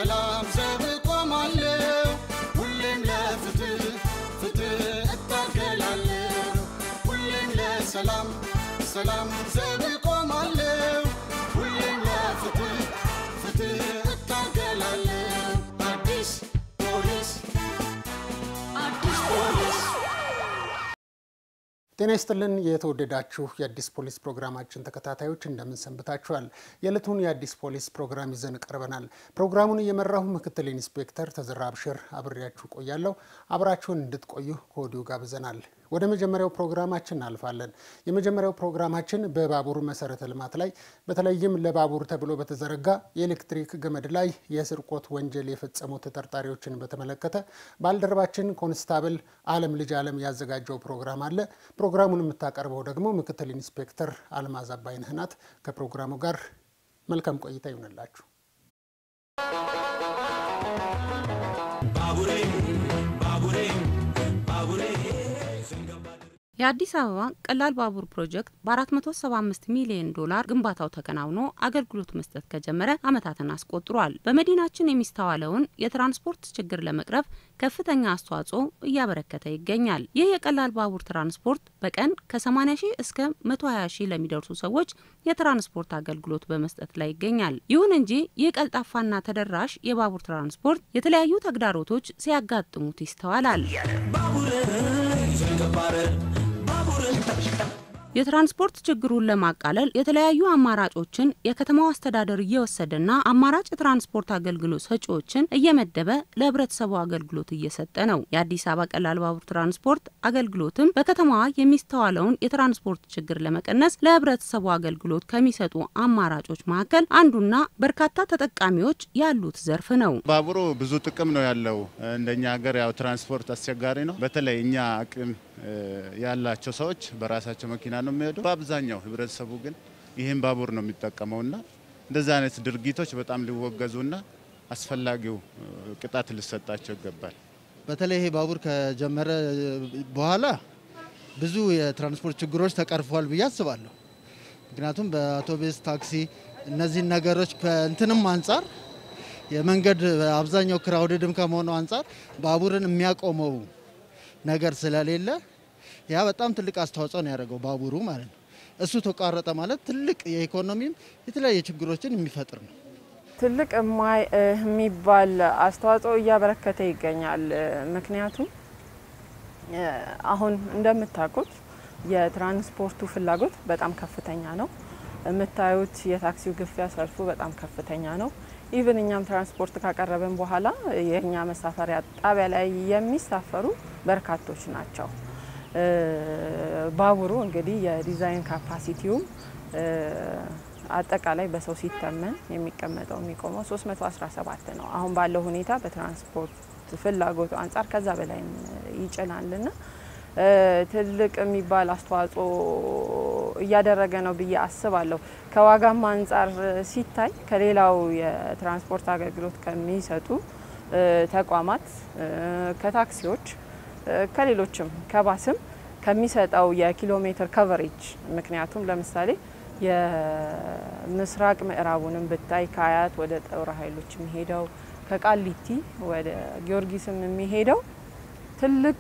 ለሰላም ዘብ ቆማለሁ ሁሌም ለፍትህ ፍትህ እታገላለሁ ሁሌም ለሰላም ሰላም ዘብ ቆማለሁ ሁሌም ለፍትህ ፍትህ እታገላለሁ አዲስ ፖሊስ አዲስ ፖሊስ ጤና ይስጥልን የተወደዳችሁ የአዲስ ፖሊስ ፕሮግራማችን ተከታታዮች እንደምን ሰንብታችኋል? የዕለቱን የአዲስ ፖሊስ ፕሮግራም ይዘን ቀርበናል። ፕሮግራሙን እየመራሁ ምክትል ኢንስፔክተር ተዘራ አብሽር አብሬያችሁ ቆያለሁ። አብራችሁን እንድትቆዩ ከወዲሁ ጋብዘናል። ወደ መጀመሪያው ፕሮግራማችን እናልፋለን። የመጀመሪያው ፕሮግራማችን በባቡር መሰረተ ልማት ላይ በተለይም ለባቡር ተብሎ በተዘረጋ የኤሌክትሪክ ገመድ ላይ የስርቆት ወንጀል የፈጸሙ ተጠርጣሪዎችን በተመለከተ ባልደረባችን ኮንስታብል አለም ልጅ አለም ያዘጋጀው ፕሮግራም አለ። ፕሮግራሙን የምታቀርበው ደግሞ ምክትል ኢንስፔክተር አልማዝ አባይነህ ናት። ከፕሮግራሙ ጋር መልካም ቆይታ ይሆንላችሁ። የአዲስ አበባ ቀላል ባቡር ፕሮጀክት በ475 ሚሊዮን ዶላር ግንባታው ተከናውኖ አገልግሎት መስጠት ከጀመረ ዓመታትን አስቆጥሯል። በመዲናችን የሚስተዋለውን የትራንስፖርት ችግር ለመቅረፍ ከፍተኛ አስተዋጽኦ እያበረከተ ይገኛል። ይህ የቀላል ባቡር ትራንስፖርት በቀን ከ80 ሺህ እስከ 120 ሺህ ለሚደርሱ ሰዎች የትራንስፖርት አገልግሎት በመስጠት ላይ ይገኛል። ይሁን እንጂ ይህ ቀልጣፋና ተደራሽ የባቡር ትራንስፖርት የተለያዩ ተግዳሮቶች ሲያጋጥሙት ይስተዋላል። የትራንስፖርት ችግሩን ለማቃለል የተለያዩ አማራጮችን የከተማው አስተዳደር እየወሰደና አማራጭ የትራንስፖርት አገልግሎት ሰጪዎችን እየመደበ ለሕብረተሰቡ አገልግሎት እየሰጠ ነው። የአዲስ አበባ ቀላል ባቡር ትራንስፖርት አገልግሎትም በከተማዋ የሚስተዋለውን የትራንስፖርት ችግር ለመቀነስ ለሕብረተሰቡ አገልግሎት ከሚሰጡ አማራጮች መካከል አንዱና በርካታ ተጠቃሚዎች ያሉት ዘርፍ ነው። ባቡሩ ብዙ ጥቅም ነው ያለው። እንደኛ ሀገር ያው ትራንስፖርት አስቸጋሪ ነው። በተለይ እኛ አቅም ያላቸው ሰዎች በራሳቸው መኪና ነው የሚሄዱ። በአብዛኛው ህብረተሰቡ ግን ይህን ባቡር ነው የሚጠቀመውና እንደዚህ አይነት ድርጊቶች በጣም ሊወገዙና አስፈላጊው ቅጣት ሊሰጣቸው ይገባል። በተለይ ይሄ ባቡር ከጀመረ በኋላ ብዙ የትራንስፖርት ችግሮች ተቀርፏል ብዬ አስባለሁ። ምክንያቱም በአውቶቡስ ታክሲ፣ እነዚህን ነገሮች ከእንትንም አንጻር የመንገድ አብዛኛው ክራውድድም ከመሆኑ አንጻር ባቡርን የሚያቆመው ነገር ስለሌለ ያ በጣም ትልቅ አስተዋጽኦ ነው ያደረገው ባቡሩ ማለት ነው። እሱ ተቋረጠ ማለት ትልቅ የኢኮኖሚም የተለያየ ችግሮችን የሚፈጥር ነው። ትልቅ የሚባል አስተዋጽኦ እያበረከተ ይገኛል። ምክንያቱም አሁን እንደምታውቁት የትራንስፖርቱ ፍላጎት በጣም ከፍተኛ ነው። የምታዩት የታክሲው ግፊያ ሰልፉ በጣም ከፍተኛ ነው። ኢቭን እኛም ትራንስፖርት ካቀረብን በኋላ የእኛ መሳፈሪያ ጣቢያ ላይ የሚሳፈሩ በርካቶች ናቸው። ባቡሩ እንግዲህ የዲዛይን ካፓሲቲውም አጠቃላይ በሰው ሲተመን የሚቀመጠው የሚቆመው 317 ነው። አሁን ባለው ሁኔታ በትራንስፖርት ፍላጎቱ አንጻር ከዛ በላይም ይጭናልና ትልቅ የሚባል አስተዋጽኦ እያደረገ ነው ብዬ አስባለሁ። ከዋጋም አንጻር ሲታይ ከሌላው የትራንስፖርት አገልግሎት ከሚሰጡ ተቋማት፣ ከታክሲዎች፣ ከሌሎችም ከባስም ከሚሰጠው የኪሎ ሜትር ከቨሬጅ ምክንያቱም ለምሳሌ የምስራቅ ምዕራቡንም ብታይ ከአያት ወደ ጦር ኃይሎች የሚሄደው ከቃሊቲ ወደ ጊዮርጊስም የሚሄደው ትልቅ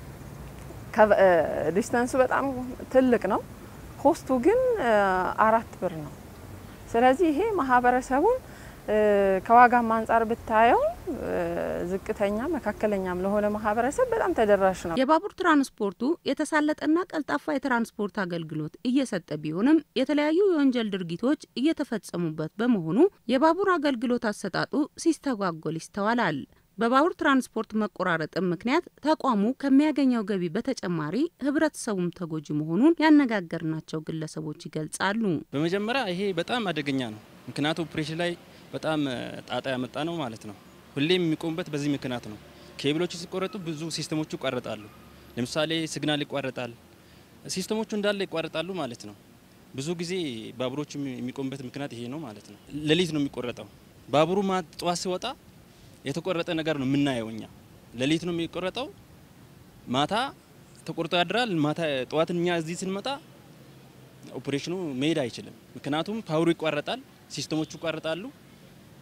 ዲስተንሱ በጣም ትልቅ ነው። ኮስቱ ግን አራት ብር ነው። ስለዚህ ይሄ ማህበረሰቡን ከዋጋም አንጻር ብታየው ዝቅተኛ መካከለኛም ለሆነ ማህበረሰብ በጣም ተደራሽ ነው። የባቡር ትራንስፖርቱ የተሳለጠና ቀልጣፋ የትራንስፖርት አገልግሎት እየሰጠ ቢሆንም የተለያዩ የወንጀል ድርጊቶች እየተፈጸሙበት በመሆኑ የባቡር አገልግሎት አሰጣጡ ሲስተጓጎል ይስተዋላል። በባቡር ትራንስፖርት መቆራረጥም ምክንያት ተቋሙ ከሚያገኘው ገቢ በተጨማሪ ህብረተሰቡም ተጎጂ መሆኑን ያነጋገርናቸው ግለሰቦች ይገልጻሉ። በመጀመሪያ ይሄ በጣም አደገኛ ነው። ምክንያቱ ኦፕሬሽን ላይ በጣም ጣጣ ያመጣ ነው ማለት ነው። ሁሌም የሚቆሙበት በዚህ ምክንያት ነው። ኬብሎች ሲቆረጡ ብዙ ሲስተሞቹ ይቋረጣሉ። ለምሳሌ ሲግናል ይቋረጣል፣ ሲስተሞቹ እንዳለ ይቋረጣሉ ማለት ነው። ብዙ ጊዜ ባቡሮች የሚቆሙበት ምክንያት ይሄ ነው ማለት ነው። ሌሊት ነው የሚቆረጠው ባቡሩ ጠዋት ሲወጣ የተቆረጠ ነገር ነው የምናየው እኛ። ሌሊት ነው የሚቆረጠው፣ ማታ ተቆርጦ ያድራል። ማታ ጠዋትን እኛ እዚህ ስንመጣ ኦፕሬሽኑ መሄድ አይችልም። ምክንያቱም ፓወሩ ይቋረጣል፣ ሲስተሞቹ ይቋረጣሉ።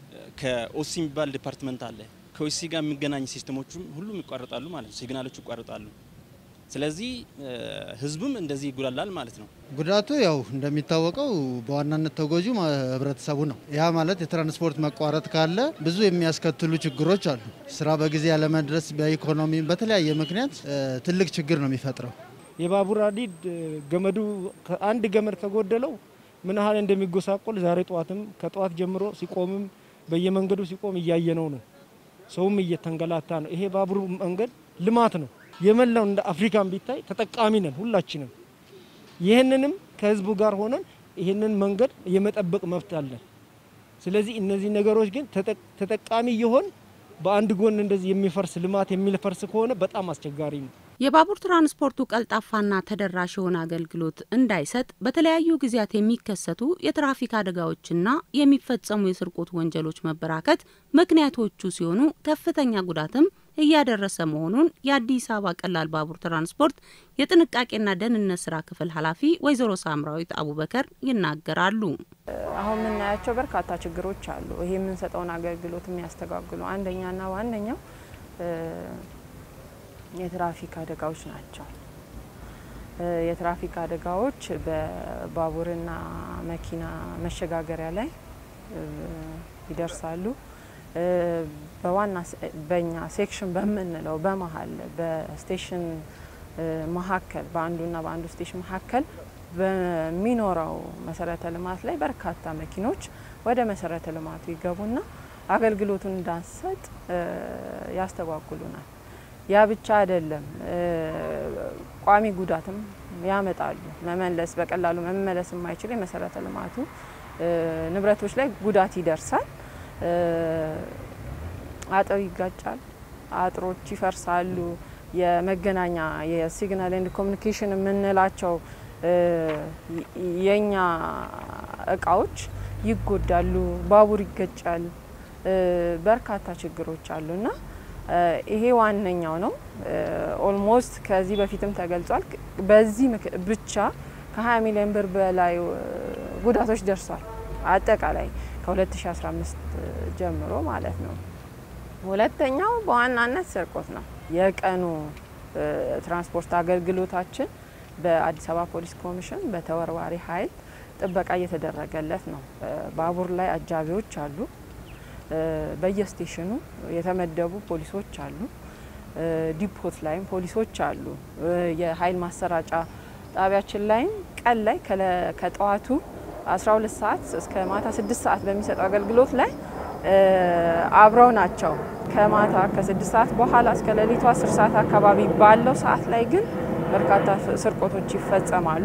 ከኦሲ የሚባል ዲፓርትመንት አለ። ከኦሲ ጋር የሚገናኝ ሲስተሞቹም ሁሉም ይቋረጣሉ ማለት ነው። ሲግናሎቹ ይቋረጣሉ። ስለዚህ ህዝቡም እንደዚህ ይጉላላል ማለት ነው። ጉዳቱ ያው እንደሚታወቀው በዋናነት ተጎጂ ህብረተሰቡ ነው። ያ ማለት የትራንስፖርት መቋረጥ ካለ ብዙ የሚያስከትሉ ችግሮች አሉ። ስራ በጊዜ ያለመድረስ፣ በኢኮኖሚ በተለያየ ምክንያት ትልቅ ችግር ነው የሚፈጥረው። የባቡር ሀዲድ ገመዱ አንድ ገመድ ከጎደለው ምን ያህል እንደሚጎሳቆል ዛሬ ጠዋትም ከጠዋት ጀምሮ ሲቆምም በየመንገዱ ሲቆም እያየነው ነው። ሰውም እየተንገላታ ነው። ይሄ ባቡር መንገድ ልማት ነው። የመላው እንደ አፍሪካን ቢታይ ተጠቃሚ ነን ሁላችንም። ይህንንም ከህዝቡ ጋር ሆነን ይህንን መንገድ የመጠበቅ መብት አለን። ስለዚህ እነዚህ ነገሮች ግን ተጠቃሚ የሆን በአንድ ጎን እንደዚህ የሚፈርስ ልማት የሚፈርስ ከሆነ በጣም አስቸጋሪ ነው። የባቡር ትራንስፖርቱ ቀልጣፋና ተደራሽ የሆነ አገልግሎት እንዳይሰጥ በተለያዩ ጊዜያት የሚከሰቱ የትራፊክ አደጋዎችና የሚፈጸሙ የስርቆት ወንጀሎች መበራከት ምክንያቶቹ ሲሆኑ ከፍተኛ ጉዳትም እያደረሰ መሆኑን የአዲስ አበባ ቀላል ባቡር ትራንስፖርት የጥንቃቄና ደህንነት ስራ ክፍል ኃላፊ ወይዘሮ ሳምራዊት አቡበከር ይናገራሉ። አሁን የምናያቸው በርካታ ችግሮች አሉ። ይሄ የምንሰጠውን አገልግሎት የሚያስተጓጉሉ አንደኛና ዋነኛው የትራፊክ አደጋዎች ናቸው። የትራፊክ አደጋዎች በባቡርና መኪና መሸጋገሪያ ላይ ይደርሳሉ። በዋና በኛ ሴክሽን በምንለው በመሀል በስቴሽን መካከል በአንዱና በአንዱ ስቴሽን መካከል በሚኖረው መሰረተ ልማት ላይ በርካታ መኪኖች ወደ መሰረተ ልማቱ ይገቡና አገልግሎቱን እንዳንሰጥ ያስተጓጉሉናል። ያ ብቻ አይደለም፣ ቋሚ ጉዳትም ያመጣሉ። መመለስ በቀላሉ መመለስ የማይችል የመሰረተ ልማቱ ንብረቶች ላይ ጉዳት ይደርሳል። አጥር ይጋጫል፣ አጥሮች ይፈርሳሉ። የመገናኛ የሲግናል ኤንድ ኮሚኒኬሽን የምንላቸው የኛ እቃዎች ይጎዳሉ፣ ባቡር ይገጫል። በርካታ ችግሮች አሉና ይሄ ዋነኛው ነው። ኦልሞስት ከዚህ በፊትም ተገልጿል። በዚህ ብቻ ከ20 ሚሊዮን ብር በላይ ጉዳቶች ደርሷል። አጠቃላይ ከ2015 ጀምሮ ማለት ነው። ሁለተኛው በዋናነት ስርቆት ነው። የቀኑ ትራንስፖርት አገልግሎታችን በአዲስ አበባ ፖሊስ ኮሚሽን በተወርዋሪ ኃይል ጥበቃ እየተደረገለት ነው። ባቡር ላይ አጃቢዎች አሉ። በየስቴሽኑ የተመደቡ ፖሊሶች አሉ። ዲፖት ላይም ፖሊሶች አሉ። የኃይል ማሰራጫ ጣቢያችን ላይም ቀን ላይ ከጠዋቱ 12 ሰዓት እስከ ማታ 6 ሰዓት በሚሰጠው አገልግሎት ላይ አብረው ናቸው። ከማታ ከ6 ሰዓት በኋላ እስከ ሌሊቱ 10 ሰዓት አካባቢ ባለው ሰዓት ላይ ግን በርካታ ስርቆቶች ይፈጸማሉ።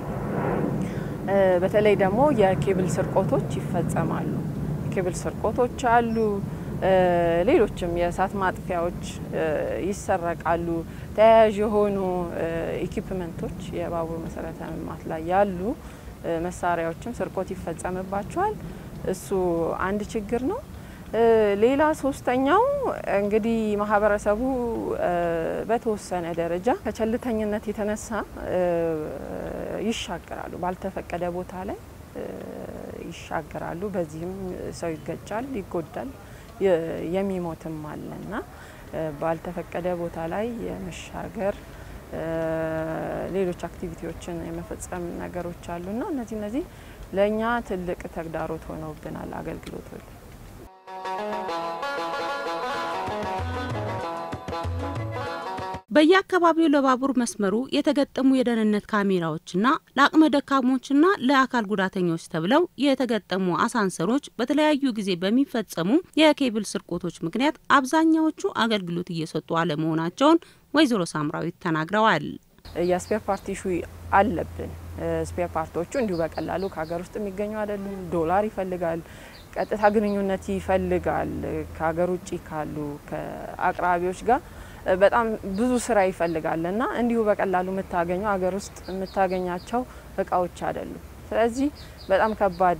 በተለይ ደግሞ የኬብል ስርቆቶች ይፈጸማሉ። የኬብል ስርቆቶች አሉ። ሌሎችም የእሳት ማጥፊያዎች ይሰረቃሉ። ተያያዥ የሆኑ ኢኩፕመንቶች የባቡር መሰረተ ልማት ላይ ያሉ መሳሪያዎችም ስርቆት ይፈጸምባቸዋል። እሱ አንድ ችግር ነው። ሌላ ሶስተኛው እንግዲህ ማህበረሰቡ በተወሰነ ደረጃ ከቸልተኝነት የተነሳ ይሻገራሉ፣ ባልተፈቀደ ቦታ ላይ ይሻገራሉ። በዚህም ሰው ይገጫል፣ ይጎዳል፣ የሚሞትም አለና ባልተፈቀደ ቦታ ላይ የመሻገር ሌሎች አክቲቪቲዎችን የመፈጸም ነገሮች አሉና እነዚህ እነዚህ ለእኛ ትልቅ ተግዳሮት ሆነውብናል አገልግሎቱ በየአካባቢው ለባቡር መስመሩ የተገጠሙ የደህንነት ካሜራዎችና ለአቅመ ደካሞችና ለአካል ጉዳተኞች ተብለው የተገጠሙ አሳንሰሮች በተለያዩ ጊዜ በሚፈጸሙ የኬብል ስርቆቶች ምክንያት አብዛኛዎቹ አገልግሎት እየሰጡ አለመሆናቸውን ወይዘሮ ሳምራዊት ተናግረዋል። የስፔር ፓርት ኢሹ አለብን። ስፔር ፓርቶቹ እንዲሁ በቀላሉ ከሀገር ውስጥ የሚገኙ አይደሉም። ዶላር ይፈልጋል፣ ቀጥታ ግንኙነት ይፈልጋል። ከሀገር ውጭ ካሉ ከአቅራቢዎች ጋር በጣም ብዙ ስራ ይፈልጋል እና እንዲሁ በቀላሉ የምታገኘው ሀገር ውስጥ የምታገኛቸው እቃዎች አይደሉም። ስለዚህ በጣም ከባድ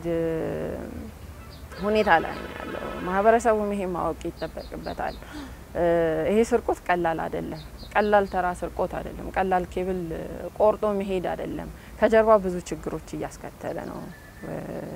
ሁኔታ ላይ ነው ያለው። ማህበረሰቡም ይሄ ማወቅ ይጠበቅበታል። ይሄ ስርቆት ቀላል አይደለም። ቀላል ተራ ስርቆት አይደለም። ቀላል ኬብል ቆርጦ መሄድ አይደለም። ከጀርባ ብዙ ችግሮች እያስከተለ ነው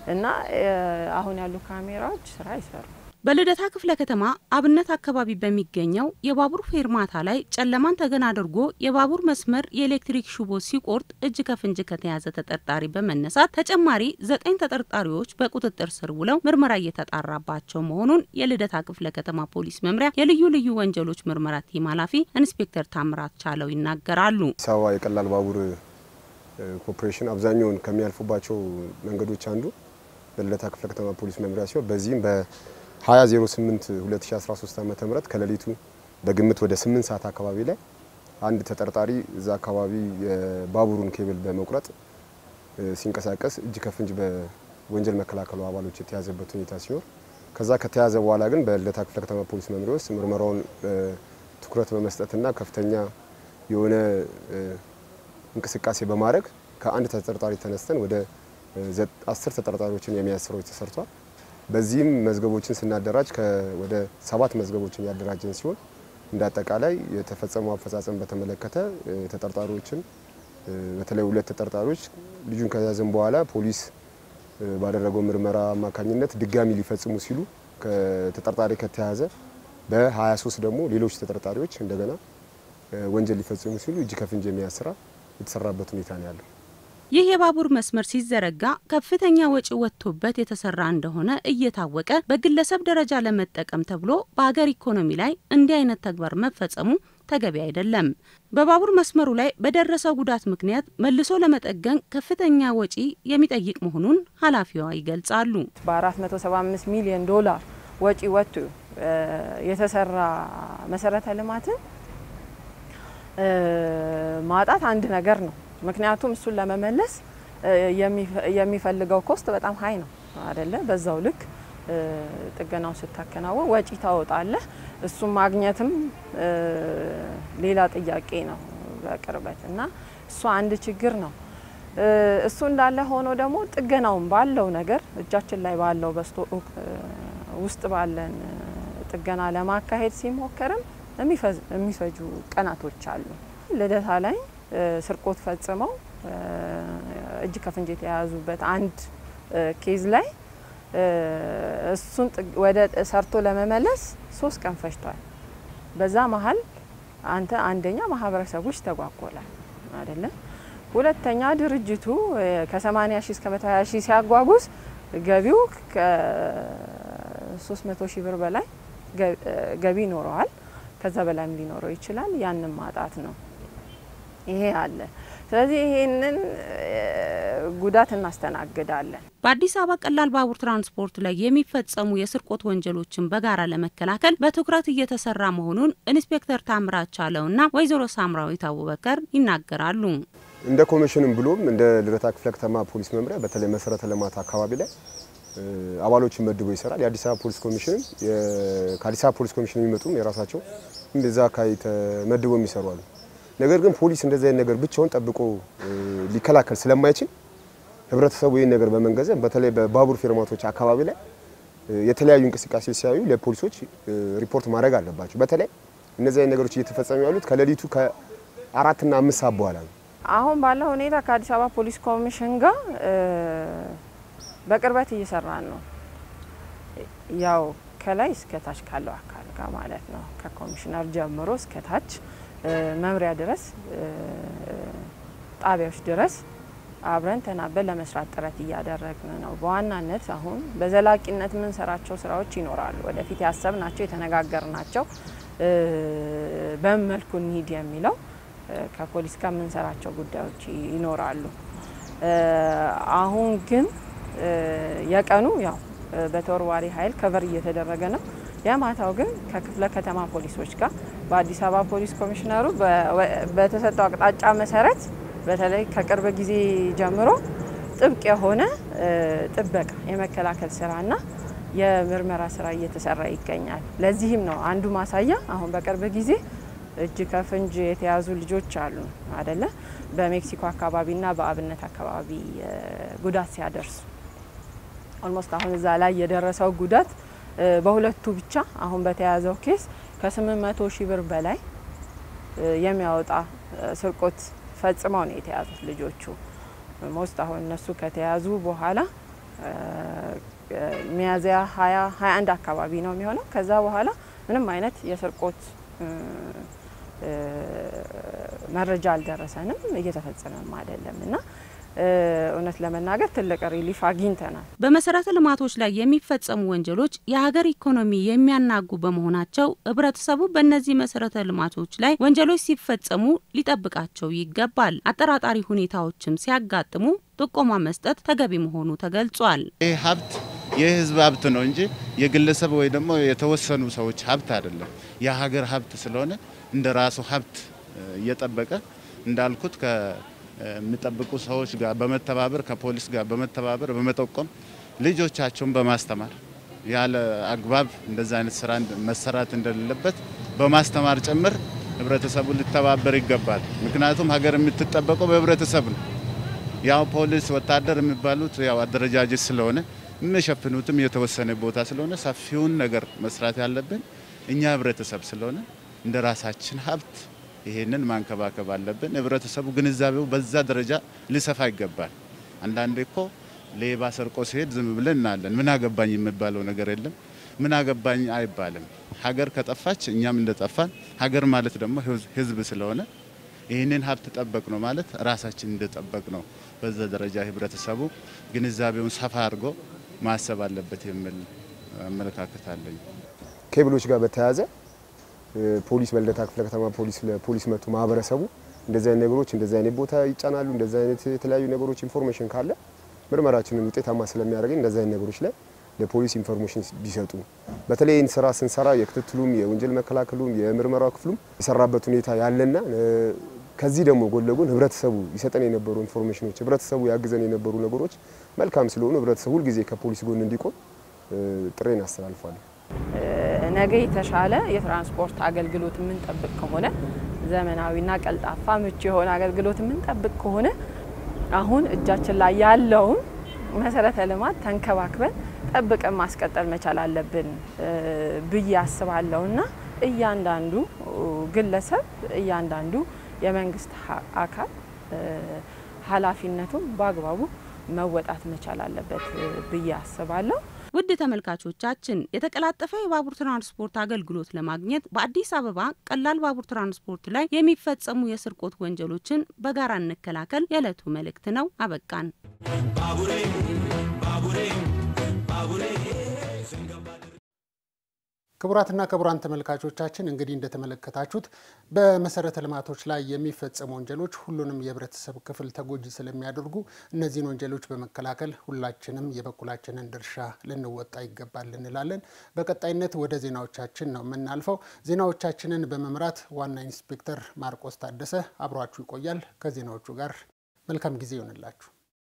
እና አሁን ያሉ ካሜራዎች ስራ አይሰሩ። በልደታ ክፍለ ከተማ አብነት አካባቢ በሚገኘው የባቡር ፌርማታ ላይ ጨለማን ተገን አድርጎ የባቡር መስመር የኤሌክትሪክ ሽቦ ሲቆርጥ እጅ ከፍንጅ ከተያዘ ተጠርጣሪ በመነሳት ተጨማሪ ዘጠኝ ተጠርጣሪዎች በቁጥጥር ስር ውለው ምርመራ እየተጣራባቸው መሆኑን የልደታ ክፍለ ከተማ ፖሊስ መምሪያ የልዩ ልዩ ወንጀሎች ምርመራ ቲም ኃላፊ ኢንስፔክተር ታምራት ቻለው ይናገራሉ። አዲስ አበባ የቀላል ባቡር ኮርፖሬሽን አብዛኛውን ከሚያልፉባቸው መንገዶች አንዱ በልደታ ክፍለ ከተማ ፖሊስ መምሪያ ሲሆን በዚህም በ2008 2013 ዓ ም ከሌሊቱ በግምት ወደ 8 ሰዓት አካባቢ ላይ አንድ ተጠርጣሪ እዛ አካባቢ የባቡሩን ኬብል በመቁረጥ ሲንቀሳቀስ እጅ ከፍንጅ በወንጀል መከላከሉ አባሎች የተያዘበት ሁኔታ ሲሆን ከዛ ከተያዘ በኋላ ግን በልደታ ክፍለ ከተማ ፖሊስ መምሪያ ውስጥ ምርመራውን ትኩረት በመስጠትና ከፍተኛ የሆነ እንቅስቃሴ በማድረግ ከአንድ ተጠርጣሪ ተነስተን ወደ አስር ተጠርጣሪዎችን የመያዝ ስራዎች ተሰርቷል። በዚህም መዝገቦችን ስናደራጅ ወደ ሰባት መዝገቦችን ያደራጀን ሲሆን እንደ አጠቃላይ የተፈጸመው አፈጻጸም በተመለከተ ተጠርጣሪዎችን በተለይ ሁለት ተጠርጣሪዎች ልጁን ከያዘን በኋላ ፖሊስ ባደረገው ምርመራ አማካኝነት ድጋሚ ሊፈጽሙ ሲሉ ተጠርጣሪ ከተያዘ በ23 ደግሞ ሌሎች ተጠርጣሪዎች እንደገና ወንጀል ሊፈጽሙ ሲሉ እጅ ከፍንጅ የመያዝ ስራ የተሰራበት ሁኔታ ነው ያለው። ይህ የባቡር መስመር ሲዘረጋ ከፍተኛ ወጪ ወጥቶበት የተሰራ እንደሆነ እየታወቀ በግለሰብ ደረጃ ለመጠቀም ተብሎ በሀገር ኢኮኖሚ ላይ እንዲህ አይነት ተግባር መፈጸሙ ተገቢ አይደለም። በባቡር መስመሩ ላይ በደረሰው ጉዳት ምክንያት መልሶ ለመጠገን ከፍተኛ ወጪ የሚጠይቅ መሆኑን ኃላፊዋ ይገልጻሉ። በ475 ሚሊዮን ዶላር ወጪ ወጥቶ የተሰራ መሰረተ ልማትን ማጣት አንድ ነገር ነው። ምክንያቱም እሱን ለመመለስ የሚፈልገው ኮስት በጣም ሀይ ነው አደለ? በዛው ልክ ጥገናው ስታከናወን ወጪ ታወጣለህ። እሱም ማግኘትም ሌላ ጥያቄ ነው በቅርበት እና እሱ አንድ ችግር ነው። እሱ እንዳለ ሆኖ ደግሞ ጥገናውን ባለው ነገር እጃችን ላይ ባለው በስቶ ውስጥ ባለን ጥገና ለማካሄድ ሲሞከርም የሚፈጁ ቀናቶች አሉ። ልደታ ላይ ስርቆት ፈጽመው እጅ ከፍንጅ የተያያዙበት አንድ ኬዝ ላይ እሱን ወደ ሰርቶ ለመመለስ ሶስት ቀን ፈጅቷል። በዛ መሀል አንተ አንደኛ ማህበረሰቡ ይስተጓጎላል አይደለ? ሁለተኛ ድርጅቱ ከ80 ሺህ እስከ 120 ሺህ ሲያጓጉዝ ገቢው ከ300 ሺህ ብር በላይ ገቢ ይኖረዋል። ከዛ በላይም ሊኖረው ይችላል። ያንን ማጣት ነው። ይሄ አለ። ስለዚህ ይሄንን ጉዳት እናስተናግዳለን። በአዲስ አበባ ቀላል ባቡር ትራንስፖርት ላይ የሚፈጸሙ የስርቆት ወንጀሎችን በጋራ ለመከላከል በትኩረት እየተሰራ መሆኑን ኢንስፔክተር ታምራት ቻለውና ወይዘሮ ሳምራዊት አቡበከር ይናገራሉ። እንደ ኮሚሽንም ብሎም እንደ ልደታ ክፍለ ከተማ ፖሊስ መምሪያ በተለይ መሰረተ ልማት አካባቢ ላይ አባሎችን መድቦ ይሰራል። የአዲስ አበባ ፖሊስ ኮሚሽንም ከአዲስ አበባ ፖሊስ ኮሚሽን የሚመጡም የራሳቸው እንደዛ አካባቢ ተመድቦ የሚሰሩ አሉ። ነገር ግን ፖሊስ እንደዚህ አይነት ነገር ብቻውን ጠብቆ ሊከላከል ስለማይችል ህብረተሰቡ ይህን ነገር በመንገዘብ በተለይ በባቡር ፌርማቶች አካባቢ ላይ የተለያዩ እንቅስቃሴ ሲያዩ ለፖሊሶች ሪፖርት ማድረግ አለባቸው። በተለይ እነዚህ አይነት ነገሮች እየተፈጸሙ ያሉት ከሌሊቱ ከአራትና አምስት ሰዓት በኋላ ነው። አሁን ባለው ሁኔታ ከአዲስ አበባ ፖሊስ ኮሚሽን ጋር በቅርበት እየሰራን ነው። ያው ከላይ እስከ ታች ካለው አካል ጋር ማለት ነው። ከኮሚሽነር ጀምሮ እስከ ታች መምሪያ ድረስ ጣቢያዎች ድረስ አብረን ተናበን ለመስራት ጥረት እያደረግን ነው። በዋናነት አሁን በዘላቂነት የምንሰራቸው ስራዎች ይኖራሉ። ወደፊት ያሰብናቸው የተነጋገርናቸው በምን መልኩ እንሂድ የሚለው ከፖሊስ ጋር የምንሰራቸው ጉዳዮች ይኖራሉ። አሁን ግን የቀኑ ያው በተወርዋሪ ኃይል ከቨር እየተደረገ ነው። የማታው ግን ከክፍለ ከተማ ፖሊሶች ጋር በአዲስ አበባ ፖሊስ ኮሚሽነሩ በተሰጠው አቅጣጫ መሰረት በተለይ ከቅርብ ጊዜ ጀምሮ ጥብቅ የሆነ ጥበቃ የመከላከል ስራና የምርመራ ስራ እየተሰራ ይገኛል። ለዚህም ነው አንዱ ማሳያ አሁን በቅርብ ጊዜ እጅ ከፍንጅ የተያዙ ልጆች አሉ አደለ? በሜክሲኮ አካባቢና በአብነት አካባቢ ጉዳት ሲያደርሱ ኦልሞስት አሁን እዛ ላይ የደረሰው ጉዳት በሁለቱ ብቻ አሁን በተያዘው ኬስ ከ800 ሺህ ብር በላይ የሚያወጣ ስርቆት ፈጽመው ነው የተያዙት ልጆቹ። ሞስት አሁን እነሱ ከተያዙ በኋላ ሚያዝያ 20 21 አካባቢ ነው የሚሆነው። ከዛ በኋላ ምንም አይነት የስርቆት መረጃ አልደረሰንም፣ እየተፈጸመም አይደለም እና እውነት ለመናገር ትልቅ ሪሊፍ አግኝተናል። በመሰረተ ልማቶች ላይ የሚፈጸሙ ወንጀሎች የሀገር ኢኮኖሚ የሚያናጉ በመሆናቸው ህብረተሰቡ በእነዚህ መሰረተ ልማቶች ላይ ወንጀሎች ሲፈጸሙ ሊጠብቃቸው ይገባል። አጠራጣሪ ሁኔታዎችም ሲያጋጥሙ ጥቆማ መስጠት ተገቢ መሆኑ ተገልጿል። ይህ ሀብት የህዝብ ሀብት ነው እንጂ የግለሰብ ወይ ደግሞ የተወሰኑ ሰዎች ሀብት አይደለም። የሀገር ሀብት ስለሆነ እንደ ራሱ ሀብት እየጠበቀ እንዳልኩት የሚጠብቁ ሰዎች ጋር በመተባበር ከፖሊስ ጋር በመተባበር በመጠቆም ልጆቻቸውን በማስተማር ያለ አግባብ እንደዛ አይነት ስራ መሰራት እንደሌለበት በማስተማር ጭምር ህብረተሰቡ ሊተባበር ይገባል። ምክንያቱም ሀገር የምትጠበቀው በህብረተሰብ ነው። ያው ፖሊስ፣ ወታደር የሚባሉት ያው አደረጃጀት ስለሆነ የሚሸፍኑትም የተወሰነ ቦታ ስለሆነ ሰፊውን ነገር መስራት ያለብን እኛ ህብረተሰብ ስለሆነ እንደ ራሳችን ሀብት ይሄንን ማንከባከብ አለብን። ህብረተሰቡ ግንዛቤው በዛ ደረጃ ሊሰፋ ይገባል። አንዳንዴ እኮ ሌባ ሰርቆ ሲሄድ ዝም ብለን እናለን። ምን አገባኝ የሚባለው ነገር የለም። ምን አገባኝ አይባልም። ሀገር ከጠፋች እኛም እንደጠፋን፣ ሀገር ማለት ደግሞ ህዝብ ስለሆነ ይህንን ሀብት ጠበቅ ነው ማለት ራሳችን እንደጠበቅ ነው። በዛ ደረጃ ህብረተሰቡ ግንዛቤውን ሰፋ አድርጎ ማሰብ አለበት የሚል አመለካከት አለኝ። ኬብሎች ጋር በተያያዘ ፖሊስ በልደታ ክፍለ ከተማ ፖሊስ ለፖሊስ መጥቶ ማህበረሰቡ እንደዚህ አይነት ነገሮች እንደዚህ አይነት ቦታ ይጫናሉ፣ እንደዚህ አይነት የተለያዩ ነገሮች ኢንፎርሜሽን ካለ ምርመራችንን ውጤታማ ስለሚያደርገኝ እንደዚህ አይነት ነገሮች ላይ ለፖሊስ ኢንፎርሜሽን ቢሰጡ በተለይ ይህን ስራ ስንሰራ የክትትሉም የወንጀል መከላከሉም የምርመራው ክፍሉም የሰራበት ሁኔታ ያለና ከዚህ ደግሞ ጎን ለጎን ህብረተሰቡ ይሰጠን የነበሩ ኢንፎርሜሽኖች ህብረተሰቡ ያግዘን የነበሩ ነገሮች መልካም ስለሆኑ ህብረተሰቡ ሁልጊዜ ከፖሊስ ጎን እንዲቆም ጥሬን አስተላልፋለሁ። ነገ የተሻለ የትራንስፖርት አገልግሎት የምንጠብቅ ከሆነ ዘመናዊና ቀልጣፋ ምቹ የሆነ አገልግሎት የምንጠብቅ ከሆነ አሁን እጃችን ላይ ያለውን መሰረተ ልማት ተንከባክበን ጠብቀን ማስቀጠል መቻል አለብን ብዬ አስባለሁ እና እያንዳንዱ ግለሰብ እያንዳንዱ የመንግስት አካል ኃላፊነቱን በአግባቡ መወጣት መቻል አለበት ብዬ አስባለሁ። ውድ ተመልካቾቻችን የተቀላጠፈ የባቡር ትራንስፖርት አገልግሎት ለማግኘት በአዲስ አበባ ቀላል ባቡር ትራንስፖርት ላይ የሚፈጸሙ የስርቆት ወንጀሎችን በጋራ እንከላከል የዕለቱ መልእክት ነው። አበቃን። ክቡራትና ክቡራን ተመልካቾቻችን እንግዲህ እንደተመለከታችሁት በመሰረተ ልማቶች ላይ የሚፈጸሙ ወንጀሎች ሁሉንም የህብረተሰብ ክፍል ተጎጂ ስለሚያደርጉ እነዚህን ወንጀሎች በመከላከል ሁላችንም የበኩላችንን ድርሻ ልንወጣ ይገባል እንላለን። በቀጣይነት ወደ ዜናዎቻችን ነው የምናልፈው። ዜናዎቻችንን በመምራት ዋና ኢንስፔክተር ማርቆስ ታደሰ አብሯችሁ ይቆያል። ከዜናዎቹ ጋር መልካም ጊዜ ይሆንላችሁ።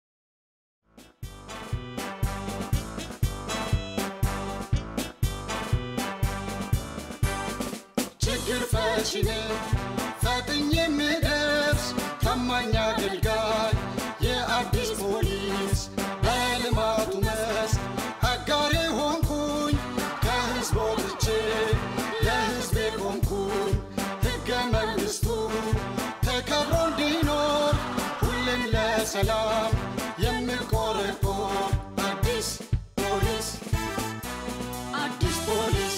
ችግር ፈቺ ነኝ ፈጥኜ የምደርስ ታማኝ አገልጋይ የአዲስ ፖሊስ በልማቱ መስክ አጋሬ ሆንኩኝ ከህዝብ ወጥቼ ለህዝቤ ቆምኩኝ ሕገ መንግሥቱ ተከብሮ እንዲኖር ሁሌም ለሰላም የምቆረቆር አዲስ ፖሊስ አዲስ ፖሊስ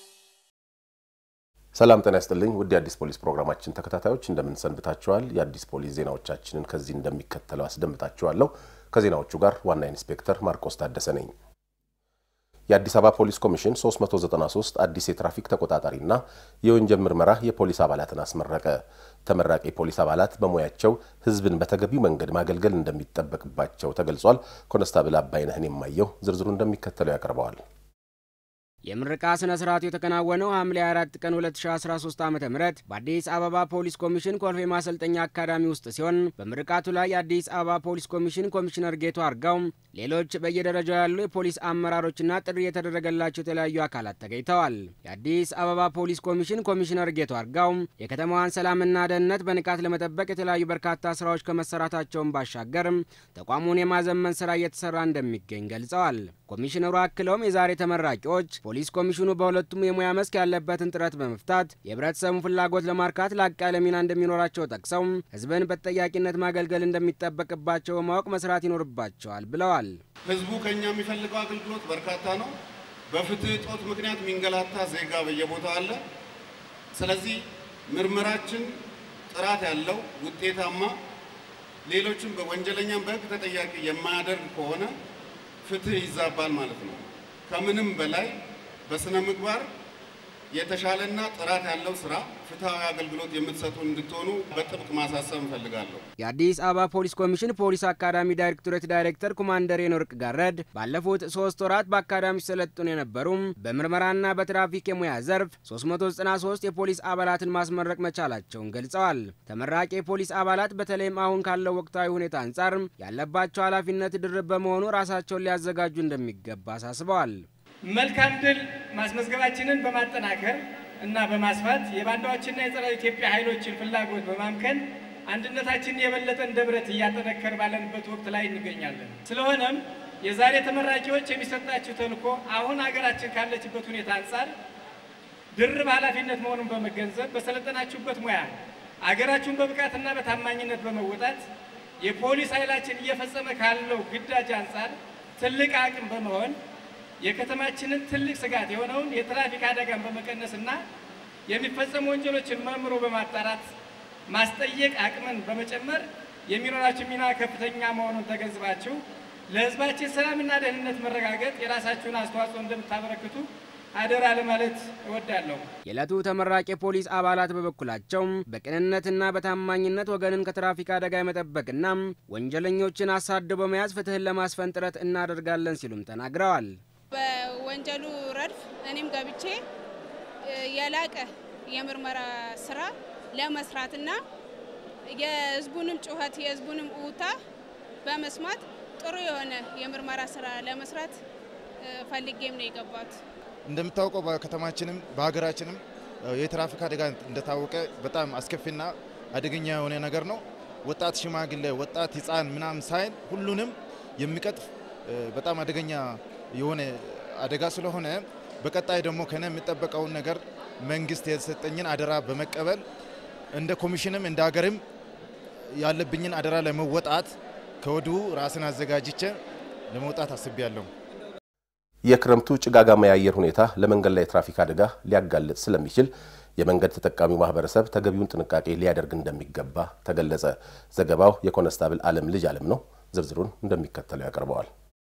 ሰላም ጤና ይስጥልኝ ውድ የአዲስ ፖሊስ ፕሮግራማችን ተከታታዮች እንደምን ሰንብታችኋል? የአዲስ ፖሊስ ዜናዎቻችንን ከዚህ እንደሚከተለው አስደምጣችኋለሁ። ከዜናዎቹ ጋር ዋና ኢንስፔክተር ማርቆስ ታደሰ ነኝ። የአዲስ አበባ ፖሊስ ኮሚሽን 393 አዲስ የትራፊክ ተቆጣጣሪና የወንጀል ምርመራ የፖሊስ አባላትን አስመረቀ። ተመራቂ የፖሊስ አባላት በሙያቸው ሕዝብን በተገቢው መንገድ ማገልገል እንደሚጠበቅባቸው ተገልጿል። ኮንስታብል አባይነህን የማየው ዝርዝሩ እንደሚከተለው ያቀርበዋል። የምረቃ ስነ ስርዓቱ የተከናወነው ሐምሌ 4 ቀን 2013 ዓ ም በአዲስ አበባ ፖሊስ ኮሚሽን ኮልፌ ማሰልጠኛ አካዳሚ ውስጥ ሲሆን በምርቃቱ ላይ የአዲስ አበባ ፖሊስ ኮሚሽን ኮሚሽነር ጌቱ አርጋው፣ ሌሎች በየደረጃው ያሉ የፖሊስ አመራሮችና ጥሪ የተደረገላቸው የተለያዩ አካላት ተገኝተዋል። የአዲስ አበባ ፖሊስ ኮሚሽን ኮሚሽነር ጌቱ አርጋው የከተማዋን ሰላምና ደህንነት በንቃት ለመጠበቅ የተለያዩ በርካታ ስራዎች ከመሰራታቸውን ባሻገር ተቋሙን የማዘመን ስራ እየተሰራ እንደሚገኝ ገልጸዋል። ኮሚሽነሩ አክለውም የዛሬ ተመራቂዎች ፖሊስ ኮሚሽኑ በሁለቱም የሙያ መስክ ያለበትን ጥረት በመፍታት የህብረተሰቡን ፍላጎት ለማርካት ላቅ ያለ ሚና እንደሚኖራቸው ጠቅሰው ህዝብን በተጠያቂነት ማገልገል እንደሚጠበቅባቸው በማወቅ መስራት ይኖርባቸዋል ብለዋል። ህዝቡ ከኛ የሚፈልገው አገልግሎት በርካታ ነው። በፍትህ እጦት ምክንያት የሚንገላታ ዜጋ በየቦታው አለ። ስለዚህ ምርመራችን ጥራት ያለው ውጤታማ፣ ሌሎችም በወንጀለኛም በህግ ተጠያቂ የማያደርግ ከሆነ ፍትህ ይዛባል ማለት ነው። ከምንም በላይ በስነ ምግባር የተሻለና ጥራት ያለው ስራ፣ ፍትሐዊ አገልግሎት የምትሰጡ እንድትሆኑ በጥብቅ ማሳሰብ እንፈልጋለሁ። የአዲስ አበባ ፖሊስ ኮሚሽን ፖሊስ አካዳሚ ዳይሬክቶሬት ዳይሬክተር ኮማንደር የኖርቅ ጋረድ ባለፉት ሶስት ወራት በአካዳሚ ሲሰለጥኑ የነበሩም በምርመራና በትራፊክ የሙያ ዘርፍ 393 የፖሊስ አባላትን ማስመረቅ መቻላቸውን ገልጸዋል። ተመራቂ የፖሊስ አባላት በተለይም አሁን ካለው ወቅታዊ ሁኔታ አንጻር ያለባቸው ኃላፊነት ድርብ በመሆኑ ራሳቸውን ሊያዘጋጁ እንደሚገባ አሳስበዋል። መልካም ድል ማስመዝገባችንን በማጠናከር እና በማስፋት የባንዳዎችና የጸረ ኢትዮጵያ ኃይሎችን ፍላጎት በማምከን አንድነታችንን የበለጠ እንደ ብረት እያጠነከር ባለንበት ወቅት ላይ እንገኛለን። ስለሆነም የዛሬ ተመራቂዎች የሚሰጣችሁ ተልዕኮ አሁን ሀገራችን ካለችበት ሁኔታ አንጻር ድርብ ኃላፊነት መሆኑን በመገንዘብ በሰለጠናችሁበት ሙያ አገራችሁን በብቃትና በታማኝነት በመወጣት የፖሊስ ኃይላችን እየፈጸመ ካለው ግዳጅ አንጻር ትልቅ አቅም በመሆን የከተማችንን ትልቅ ስጋት የሆነውን የትራፊክ አደጋን በመቀነስና የሚፈጸሙ ወንጀሎችን መርምሮ በማጣራት ማስጠየቅ አቅምን በመጨመር የሚኖራችሁ ሚና ከፍተኛ መሆኑን ተገንዝባችሁ ለሕዝባችን ሰላምና ደህንነት መረጋገጥ የራሳችሁን አስተዋጽኦ እንደምታበረክቱ አደራ ለማለት እወዳለሁ። የዕለቱ ተመራቂ የፖሊስ አባላት በበኩላቸው በቅንነትና በታማኝነት ወገንን ከትራፊክ አደጋ የመጠበቅና ወንጀለኞችን አሳድቦ በመያዝ ፍትህን ለማስፈን ጥረት እናደርጋለን ሲሉም ተናግረዋል። በወንጀሉ ረድፍ እኔም ገብቼ የላቀ የምርመራ ስራ ለመስራትና የህዝቡንም ጩኸት የህዝቡንም እውታ በመስማት ጥሩ የሆነ የምርመራ ስራ ለመስራት ፈልጌም ነው የገባት። እንደምታውቀው በከተማችንም በሀገራችንም የትራፊክ አደጋ እንደታወቀ በጣም አስከፊና አደገኛ የሆነ ነገር ነው። ወጣት፣ ሽማግሌ፣ ወጣት፣ ህፃን ምናምን ሳይል ሁሉንም የሚቀጥፍ በጣም አደገኛ የሆነ አደጋ ስለሆነ በቀጣይ ደግሞ ከነ የሚጠበቀውን ነገር መንግስት የተሰጠኝን አደራ በመቀበል እንደ ኮሚሽንም እንደ ሀገርም ያለብኝን አደራ ለመወጣት ከወዲሁ ራስን አዘጋጅቼ ለመውጣት አስቤያለሁ። የክረምቱ ጭጋጋማ የአየር ሁኔታ ለመንገድ ላይ የትራፊክ አደጋ ሊያጋልጥ ስለሚችል የመንገድ ተጠቃሚው ማህበረሰብ ተገቢውን ጥንቃቄ ሊያደርግ እንደሚገባ ተገለጸ። ዘገባው የኮነስታብል አለም ልጅ አለም ነው። ዝርዝሩን እንደሚከተለው ያቀርበዋል።